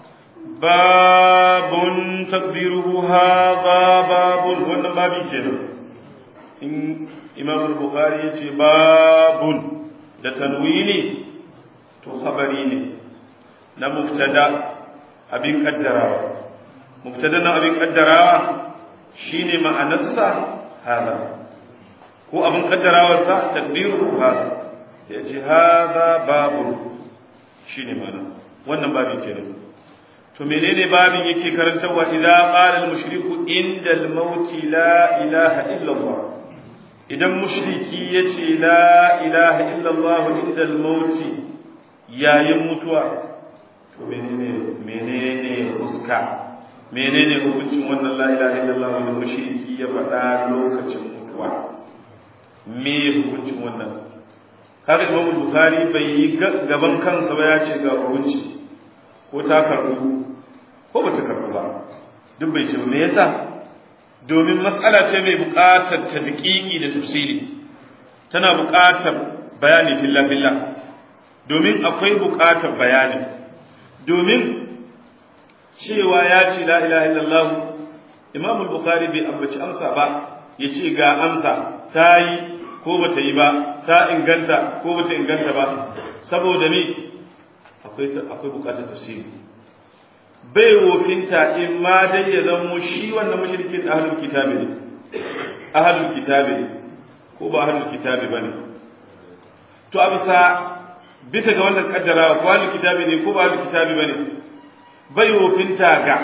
باب تقديره هذا باب wannan babi kenan in imam al-bukhari yace babun da tanwini to khabari ne na mubtada abin kaddarawa mubtada na abin kaddarawa shine ma'anarsa hada ko abin kaddarawarsa takdiru hada yace hada babun shine ma'ana wannan babin kenan to menene babin yake karantarwa idza qala al mushriku inda al maut la ilaha illa allah idan mushriki yace la ilaha illa allah inda al maut yayin mutuwa to menene menene uska menene hukuncin wannan la ilaha illa allah da mushriki ya faɗa lokacin mutuwa me hukuncin wannan kaga imam bukhari bai yi gaban kansa ba ya ce ga hukunci ko ta karɓu ko ba ta karɓu ba duk bai ce me yasa domin matsala ce mai buƙatar tadqiqi da tafsiri tana buƙatar bayani filla filla domin akwai buƙatar bayani domin cewa ya ce la ilaha illallah imam al-bukhari bai ambaci amsa ba ya ce ga amsa ta yi ko ba ta yi ba ta inganta ko ba ta inganta ba saboda me akwai bukatar tafsiri bai wofinta in ma dai ya zamo shi wannan mushrikin ahlul kitabi ne ahlul kitabi ne ko ba ahlul kitabi bane to a bisa bisa ga wannan kaddarawa ko ahlul kitabi ne ko ba ahlul kitabi bane bai wofinta ga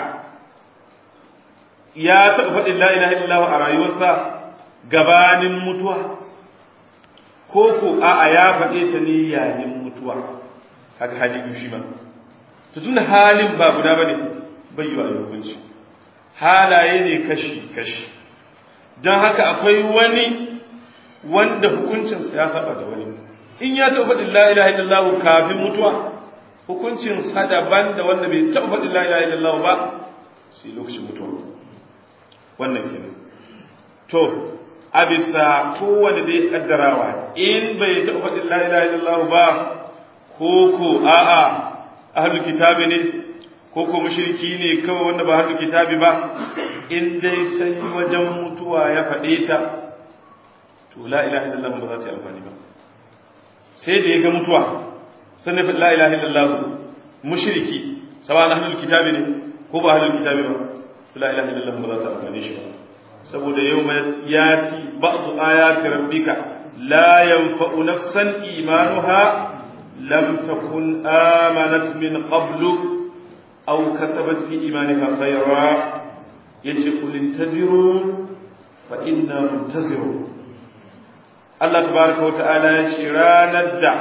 ya taɓa faɗin la ilaha illallah a rayuwarsa gabanin mutuwa ko ko a'a ya faɗe ta ne yayin mutuwa kaga hali biyu shi ma to tunda halin ba guda bane bai yi wa hukunci halaye ne kashi kashi don haka akwai wani wanda hukuncinsa ya saba da wani in ya taɓa faɗin la ilaha illallah kafin mutuwa hukuncin sa daban da wanda bai taɓa faɗin la ilaha illallah ba sai lokacin mutuwa wannan kenan to a bisa kowane dai kaddarawa in bai taɓa faɗin la ilaha illallah ba ko ko a'a ahlul kitabi ne ko ko mushriki ne kawai wanda ba ahlul kitabi ba in dai sai wajen mutuwa ya faɗe ta to la ilaha illallah ba za ta yi amfani ba sai da ya ga mutuwa sannan faɗi la ilaha illallah mushriki sawa ahlul kitabi ne ko ba ahlul kitabi ba la ilaha illallah ba za ta amfani shi ba saboda yau mai yati ba'du ayati rabbika la yanfa'u nafsan imanuha lam takun amanat min qablu aw kasabat fi imaniha khayra yace qul intaziru fa inna muntazirun Allah tabaraka wa ta'ala ya ce ranar da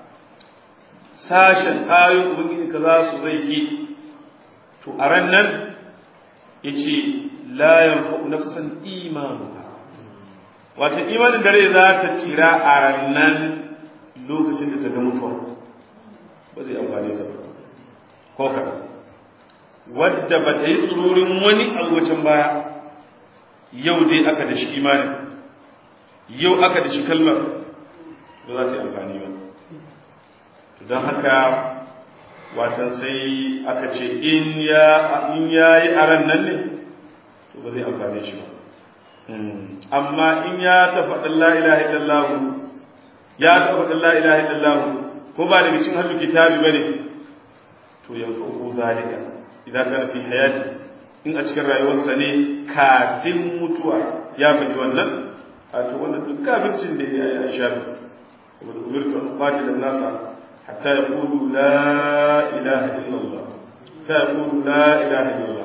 sashen ayoyin ubangiji ka za su zai yi to a ran nan yace la yanfa'u nafsan imanuha wato imanin dare za ta tsira a rannan lokacin da ta ga mutuwa ba zai amfani ta ko kaɗan wadda ba ta yi tsururin wani alwacin baya yau dai aka da shi imanin yau aka da shi kalmar ba za ta yi amfani ba don haka watan sai aka ce in ya in yayi aran nan ne to ba zai amfane shi ba amma in ya tafaɗa la ilaha illallah ya tafaɗa la ilaha illallah ko ba daga cikin hadu kitabi bane to yanzu zalika idan kana fi hayati in a cikin rayuwarsa ne kafin mutuwa ya faɗi wannan a to wannan duk kafircin da ya yi shafi wa umirtu an qatila nasa hatta yaqulu la ilaha illallah hatta yaqulu la ilaha illallah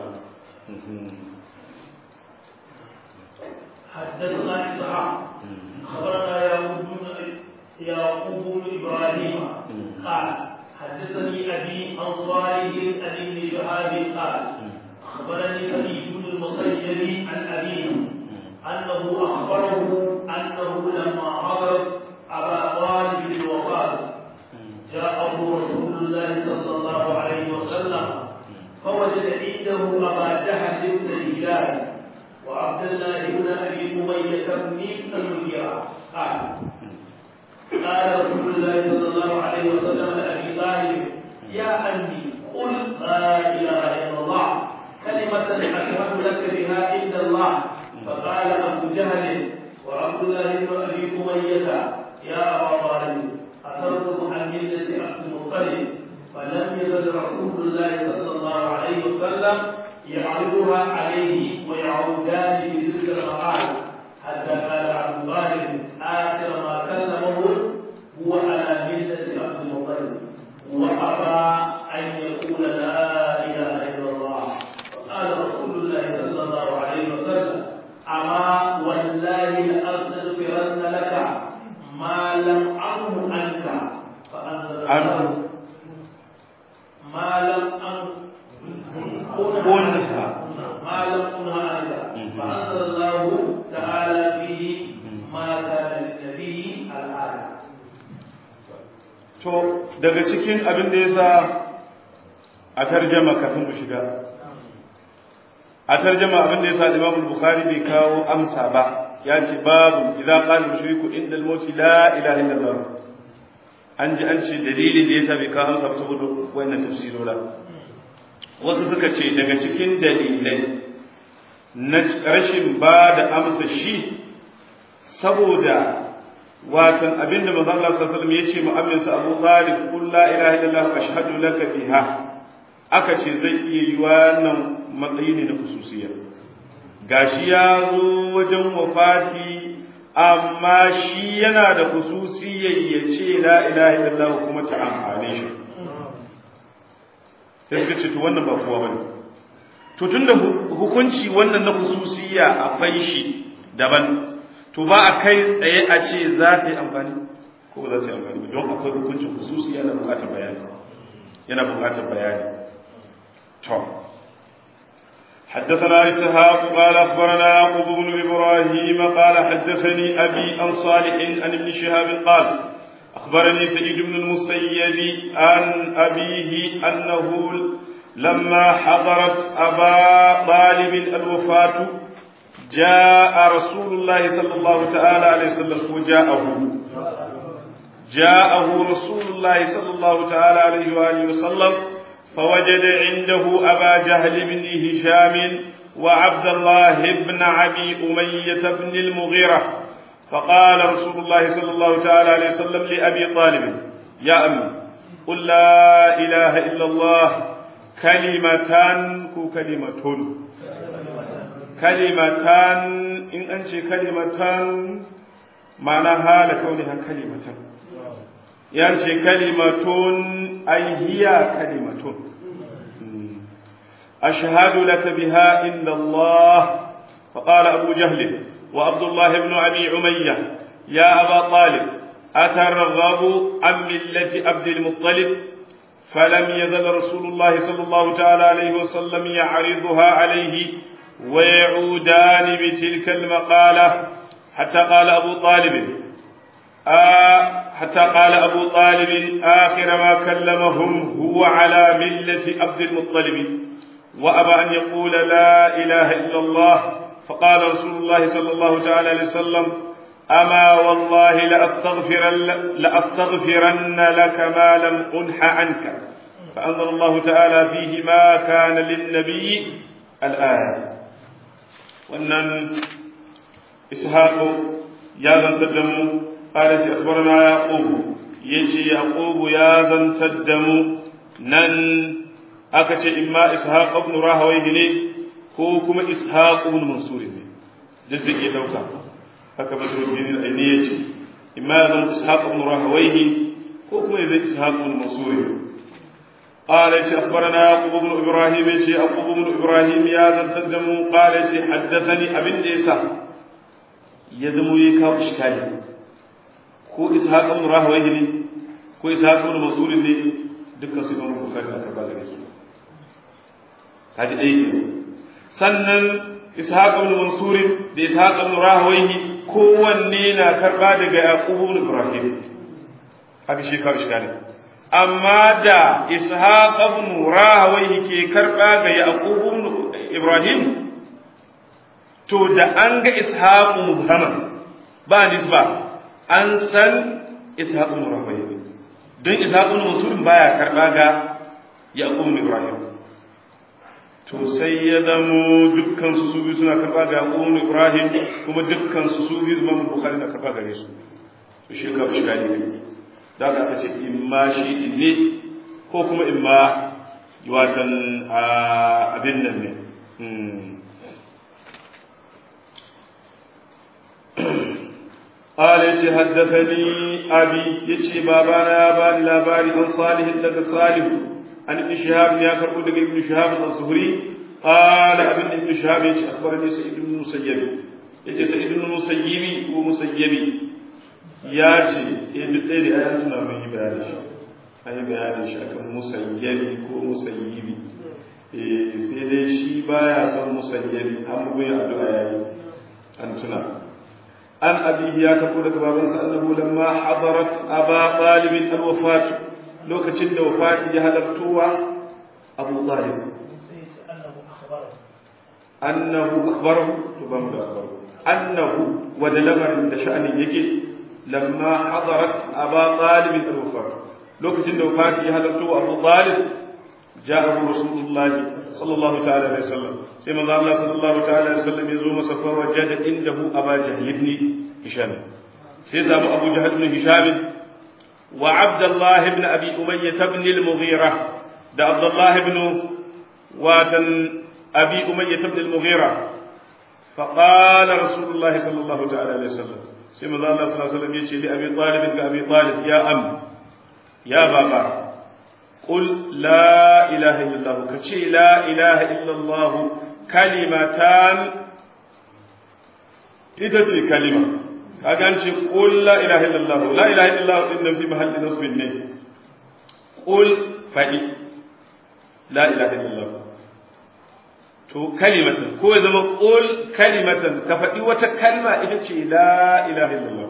حدثنا إسحاق خبرنا يعقوب يعقوب بن إبراهيم قال حدثني أبي عن صالح عن ابن شهاب قال أخبرني سعيد بن المسيب عن أبيه أنه أخبره أنه لما حضر أبا طالب الوفاة جاءه رسول الله صلى الله عليه وسلم فوجد عنده أبا جهل بن هشام وعبد الله بن أبي أمية بن المغيرة قال قال رسول الله صلى الله عليه وسلم لأبي طالب يا أمي قل لا إله إلا الله كلمة أشهد لك بها عند الله فقال أبو جهل وعبد الله بن أبي أمية يا أبا طالب أتركض عن ملة عبد المطلب فلم يزل رسول الله صلى الله عليه وسلم يعرضها عليه ويعودان بتلك المقال حتى قال عبد طالب آخر ما كلمه هو على ملة عبد المطلب وأبى أن يقول لا إله إلا الله فقال رسول الله صلى الله عليه وسلم أما والله لأستغفرن لك ما لم أنه عنك فأنزل الله ما لم أنها ما لم أنه عنك فأنزل الله تعالى فيه ما كان للنبي الآية to daga cikin abin da yasa a tarjama kafin mu shiga a tarjama abin da yasa Imam Bukhari bai kawo amsa ba ya ce babu idza qala mushriku inda al-maut la ilaha illallah an ji an ce dalilin da yasa bai kawo amsa ba saboda wannan tafsirola wasu suka ce daga cikin dalilai na rashin ba da amsa shi saboda watan abinda manzo Allah sallallahu alaihi wasallam yace mu'ammin sa Abu Talib qul la ilaha illallah ashhadu laka biha aka ce zai iya yi wannan matsayi ne na khususiyya gashi ya zo wajen wafati amma shi yana da khususiyya ya ce la ilaha illallah kuma ta amfane shi sai suka ce to wannan ba kowa bane to tunda hukunci wannan na khususiyya akwai shi daban to ba a kai tsaye a ce za ta yi amfani ko ba za ta yi amfani ba don akwai hukuncin hususi yana bukatar bayani yana bukatar bayani to حدثنا إسحاق قال أخبرنا يعقوب بن إبراهيم قال حدثني أبي عن صالح عن ابن شهاب قال أخبرني سعيد بن المسيب عن أبيه أنه لما حضرت أبا طالب الوفاة جاء رسول الله صلى الله تعالى عليه وسلم وجاءه جاءه رسول الله صلى الله تعالى عليه وآله وسلم فوجد عنده أبا جهل بن هشام وعبد الله بن أبي أمية بن المغيرة فقال رسول الله صلى الله تعالى عليه وسلم لأبي طالب يا أمي قل لا إله إلا الله كلمتان كلمة kalimatan in an ce kalimatan ma'ana hala kauniha kalimatan ya ce kalimatun ay hiya kalimatun ashhadu laka biha inda Allah فقال أبو جهل وعبد الله بن أبي عمية يا أبا طالب أترغب عن ملة عبد المطلب فلم يزل رسول الله صلى الله تعالى عليه وسلم يعرضها عليه ويعودان بتلك المقالة حتى قال أبو طالب آه حتى قال أبو طالب آخر ما كلمهم هو على ملة عبد المطلب وأبى أن يقول لا إله إلا الله فقال رسول الله صلى الله تعالى عليه وسلم أما والله لأستغفرن, لأستغفرن لك ما لم أنح عنك فأنزل الله تعالى فيه ما كان للنبي الآية وأن إسحاق يا ذا الدم قال أخبرنا يعقوب يجي يعقوب يا ذا الدم نن أكت إما إسحاق بن راهويه ko kuma ishaq ibn mansur ne da zai iya dauka haka badruddin al-aini yace imma zan ishaq ibn rahawayhi ko kuma zai ishaq ibn mansur قال شيخ أخبرنا يعقوب بن إبراهيم شيخ يعقوب بن إبراهيم يا ذا تقدم قال شيخ حدثني أبن ليسا يزمو يكاو إشكالي كو إسحاق بن راهويه ne ko ishaq ibn mansur ne dukkan su imam bukhari aka ba gare su kaji dai kenan sannan ishaq ibn mansur da ishaq ibn rahawayhi kowanne na karba daga yaqub ibn ibrahim haka shi ka iskali amma da ishaq ibn rahawayhi ke karba ga yaqub ibn ibrahim to da an ga ishaq mubhama ba nisba an san ishaq ibn rahawayhi don ishaq ibn mansur baya karba ga yaqub ibn ibrahim to sai ya zamo dukkan su su biyu suna karba ga Yaqub Ibrahim kuma dukkan su su biyu Imam Bukhari na karba gare su to shi ka shi gani ne da ka ce imma shi ne ko kuma imma watan abin nan ne قال يشي حدثني أبي يشي بابانا يا باني لا باري عن صالح لك صالح عن ابن شهاب يا كربو دغ ابن شهاب الزهري قال ابن ابن شهاب يجي اخبرني سعيد بن المسيب يجي سعيد بن المسيب ومسيب ya ce eh duk ɗaya da ayan suna mun yi bayani shi an yi bayani shi akan musayyabi ko musayyibi eh sai dai shi baya son musayyabi an bugu ya addu'a yayi an tuna an abi ya kafo daga babansa annahu lamma hadarat aba talib al-wafat lokacin da wafati ya halartowa abu talib annahu akhbarahu to ba mu da akhbarahu annahu wa da lamarin da sha'anin yake lamma hadarat aba talib al-wafat lokacin da wafati ya halartowa abu talib ja'a rasulullah sallallahu ta'ala alaihi wasallam sai manzo Allah sallallahu ta'ala alaihi wasallam ya zo masa fa wajada indahu aba jahl ibn hisham sai zamu abu jahl ibn hisham وعبد الله بن أبي أمية بن المغيرة ده عبد الله بن واتن أبي أمية بن المغيرة فقال رسول الله صلى الله تعالى عليه وسلم سيما الله صلى الله عليه وسلم يجي لأبي طالب كأبي طالب يا أم يا بابا قل لا إله إلا الله كشي لا إله إلا الله كلمتان إذا كلمة kaga an ce qul la ilaha illallah la ilaha illallah din nan fi mahalli nasbin ne qul fadi la ilaha illallah to kalimatan ko ya zama qul kalimatan ka fadi wata kalma ita ce la ilaha illallah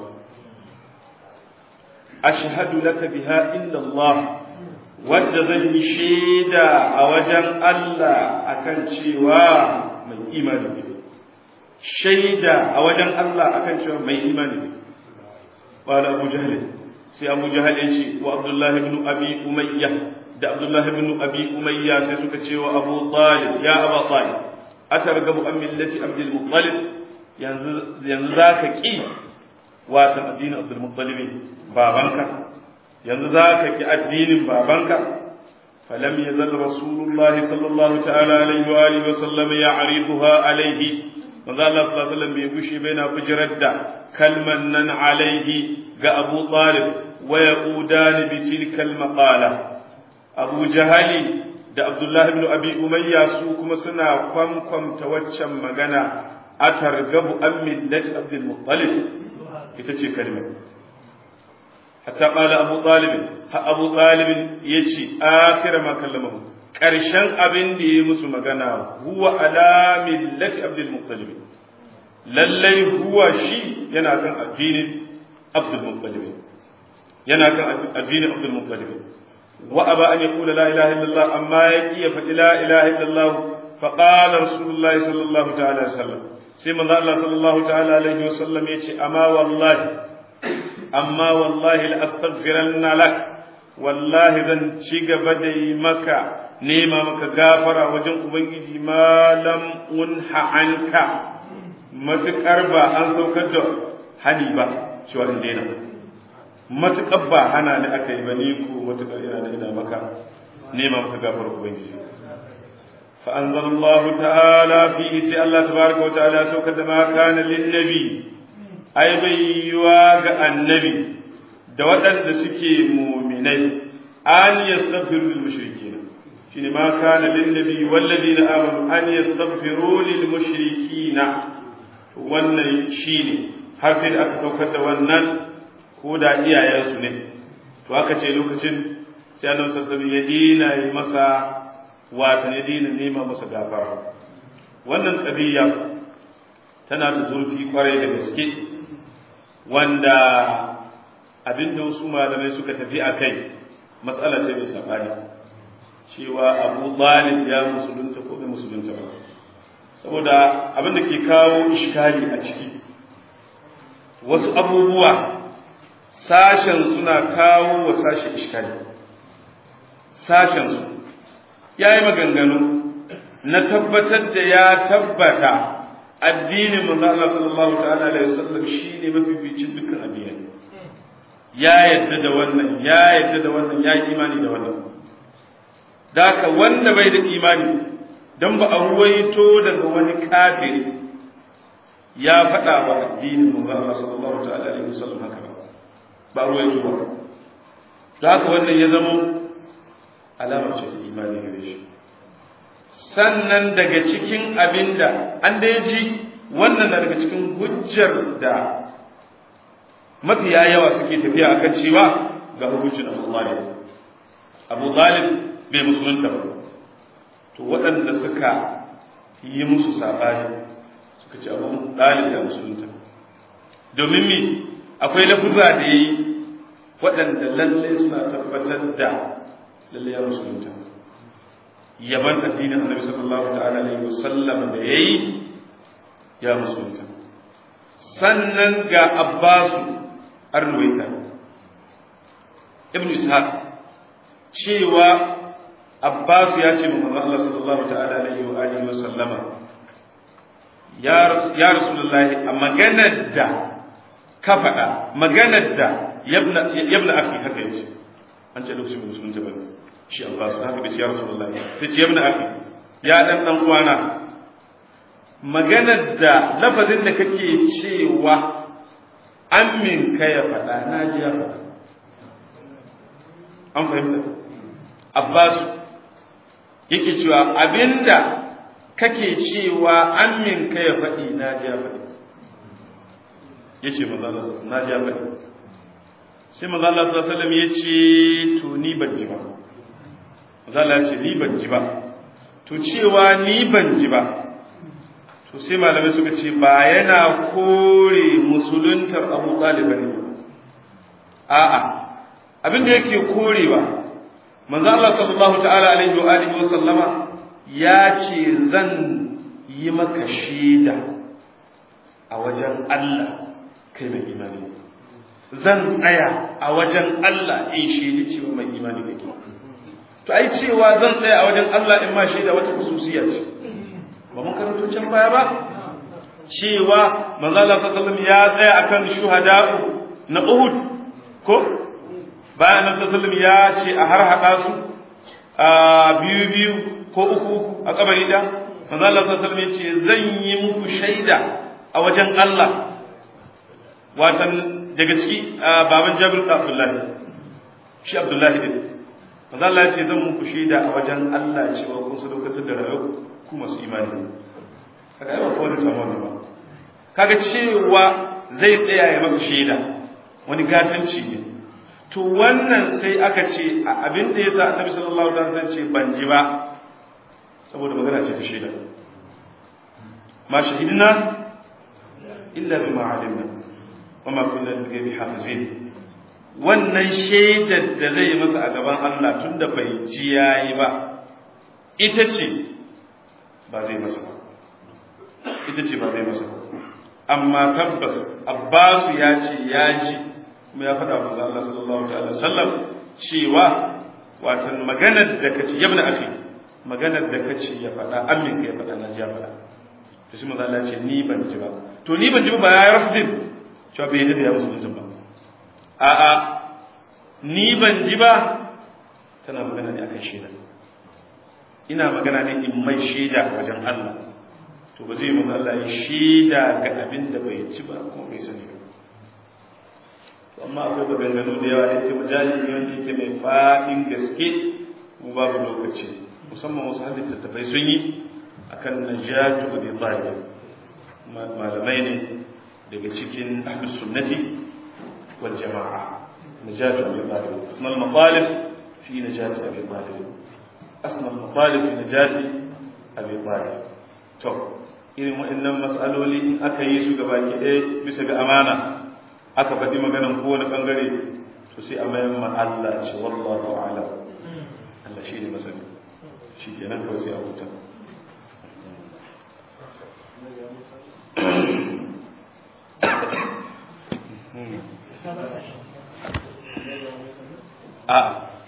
ashhadu laka biha illa Allah wadda zan yi shaida a wajen Allah akan cewa mai imani ne shaida a wajen Allah akan cewa mai imani ne qala abu jahl sai abu jahl yace wa abdullah ibn abi umayya da abdullah ibn abi umayya sai suka ce wa abu talib ya aba talib atargabu an millati abdul muttalib yanzu yanzu zaka ki wata addinin abdul muttalib babanka yanzu zaka ki addinin babanka فلم يزل رسول الله صلى الله تعالى عليه وآله وسلم يعرضها عليه manzo Allah sallallahu alaihi wasallam bai gushe bai na bijirar da kalman nan alaihi ga Abu Talib wa yaqudani bi tilkal maqala Abu Jahali da Abdullah ibn Abi Umayya su kuma suna kwamkwamta waccan magana a targabu an millati Abdul Muttalib ita ce kalmar hatta qala Abu Talib ha Abu Talib yace akira ma kallamahu ƙarshen abin da ya musu magana huwa ala millati abdul muttalib lallai huwa shi yana kan addinin abdul muttalib yana kan addinin abdul muttalib wa aba an yaqula la ilaha illallah amma ya iya faɗi la ilaha illallah fa qala rasulullahi sallallahu ta'ala alaihi wasallam sai manzo Allah sallallahu ta'ala alaihi wasallam yace amma wallahi amma wallahi la astaghfiranna lak wallahi zan ci gaba da yi maka nema maka gafara wajen ubangiji malam unha anka matukar ba an saukar da hani ba cewa in daina matukar ba hana ni aka yi ba ni ko matukar ina da ina maka nema maka gafara ubangiji fa anzalallahu ta'ala fi sai Allah tabaraka wa ta'ala saukar da ma kana lin nabi ai bai yiwa ga annabi da waɗanda suke muminai an yastaghfiru lil mushrikeen shine ma kana lin nabi wal ladina amanu an yastaghfiru lil mushrikeen wannan shine har sai da aka saukar da wannan ko da iyayensu ne to aka ce lokacin sai annabi sallallahu ya dina yi masa wata ya dina nema masa gafara wannan qadiyya tana da zurfi kwarai da gaske wanda abinda wasu malamai suka tafi a kai matsala ce mai saɓani cewa abu talib ya musulunta ko bai musulunta ba saboda abinda ke kawo ishkali a ciki wasu abubuwa sashen suna kawo wa sashen ishkali sashen su ya yi maganganu na tabbatar da ya tabbata addinin manzo Allah sallallahu ta'ala alaihi wasallam shine mafificin dukkan addinai ya yadda da wannan ya yadda da wannan ya imani da wannan daka wanda bai da imani dan ba a ruwaito daga wani kafiri ya faɗa wa addinin manzo Allah sallallahu ta'ala alaihi wasallam haka ba ba a ruwaito ba daka wannan ya zama alamar ce ta imani gare shi sannan daga cikin abinda an da ji wannan daga cikin hujjar da mafiya yawa suke tafiya akan cewa ga hukuncin Abu Talib Abu Talib bai musulunta ba to waɗanda suka yi musu sabani suka ce Abu Talib ya musulunta domin me akwai lafuza da yayi waɗanda lalle suna tabbatar da lalle ya musulunta yaban addinin Annabi sallallahu ta'ala alaihi wasallam da yayi ya musulunta sannan ga Abbasu arwaita ibn ishaq cewa abbas ya ce manzo Allah sallallahu ta'ala alaihi wa alihi wa sallama ya ya rasulullahi a maganar da ka faɗa maganar da yabna yabna akhi haka yace an ce lokacin musulun ta bane shi abbas haka bai ce ya rasulullahi sai ce yabna akhi ya dan dan uwana maganar da lafazin da kake cewa amin ka ya faɗa na ji ya faɗa an fahimta abbasu yake cewa abinda kake cewa amin ka ya faɗi na ji ya faɗi ya ce maza Allah na ji ya faɗi sai maza Allah sallallahu ya ce to ni ban ji ba maza Allah ya ce ni ban ji ba to cewa ni ban ji ba to sai malamai suka ce ba yana kore musuluntar abu ɗaliba ne a'a abin da yake korewa manzo Allah sallallahu ta'ala alaihi wa alihi wa sallama ya ce zan yi maka shaida a wajen Allah kai mai imani zan tsaya a wajen Allah in shaidi cewa mai imani kake to ai cewa zan tsaya a wajen Allah in ma shaida wata khususiya ce ba mun karanto can baya ba cewa manzo Allah sallallahu ya tsaya akan shuhada'u na Uhud ko bayan Annabi sallallahu ya ce a har hada su a biyu biyu ko uku uku a kabari da manzo Allah sallallahu ya ce zan yi muku shaida a wajen Allah watan daga ciki baban Jabir Abdullah shi Abdullah din manzo Allah ya ce zan muku shaida a wajen Allah cewa kun sadaukatar da rayuwa ku masu imani kaga ai ba kowa zai samu wannan ba kaga cewa zai tsaya ya masa shaida wani gatanci ne to wannan sai aka ce abin da yasa Annabi sallallahu alaihi wasallam ce ban ji ba saboda magana ce ta shaida ma shahidna illa bima alimna wa ma kunna bi hafizin wannan shaidar da zai masa a gaban Allah tunda bai ji yayi ba ita ce ba zai masa ba ita ce ba zai masa ba amma tabbas abbasu ya ce ya ji kuma ya faɗa wa Allah sallallahu alaihi wasallam cewa watan maganar da kace yabna akhi maganar da kace ya faɗa amin ka ya faɗa na ji ya faɗa to shi manzo Allah ce ni ban ji ba to ni ban ji ba ya rafdin cewa bai ji da ya musulunci ba a a ni ban ji ba tana magana ne akan shaida ina magana ne in mai shaida wajen Allah to ba zai manzo Allah ya shaida ga abin da bai ci ba kuma bai sani ba amma akwai maganganu da yawa yake mujali ne wanda yake mai faɗin gaske mu babu lokaci musamman wasu hadin tattafai sun yi akan najatu bi talib malamai ne daga cikin ahlus sunnati wal jama'a najatu bi talib asmal matalib fi najati abi talib asmal matalib fi najati abi talib to irin waɗannan mas'aloli in aka yi su gaba ki ɗaya bisa ga amana aka faɗi maganan kowane ɓangare to sai a mayan ma Allah ce wallahu a'lam Allah shi ne masani shi kenan kawai sai a huta a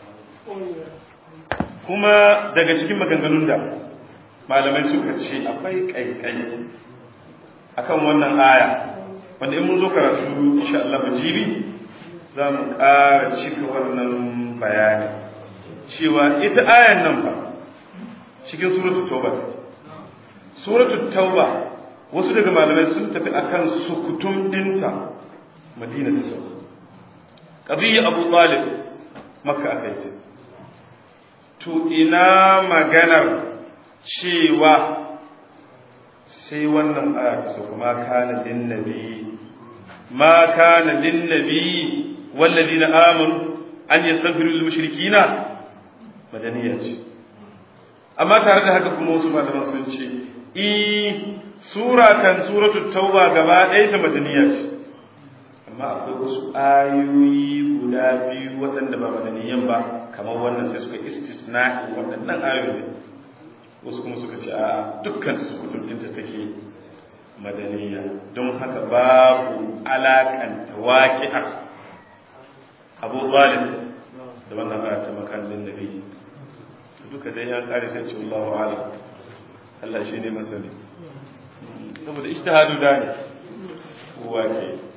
kuma daga cikin maganganun da malamai suka ce akwai ƙaiƙai akan wannan aya wanda in mun zo karatu insha Allah jibi za mu ƙara cika wannan bayani cewa ita ayan nan fa cikin suratul tauba suratul tauba wasu daga malamai sun tafi akan sukutum dinta madina ta sauka qadiyya abu talib makka akai ta to ina maganar cewa sai wannan aya ta sauka ma kana lin nabi ma kana lin nabi walladina amanu an yastaghfiru lil mushrikina madaniya ce amma tare da haka kuma wasu malaman sun ce i sura kan suratul tauba gaba ɗaya ta madaniya ce amma akwai wasu ayoyi guda biyu waɗanda ba madaniyan ba kamar wannan sai suka istisna'i waɗannan ayoyi wasu kuma suka ce a dukkan su kudinta take madaniya don haka babu alakanta waƙi'ar abu zalim da wannan aya ta makallin nabi duka dai ya kare sai ce Allahu alam Allah shi ne masani saboda ijtihadu da ne kowa ke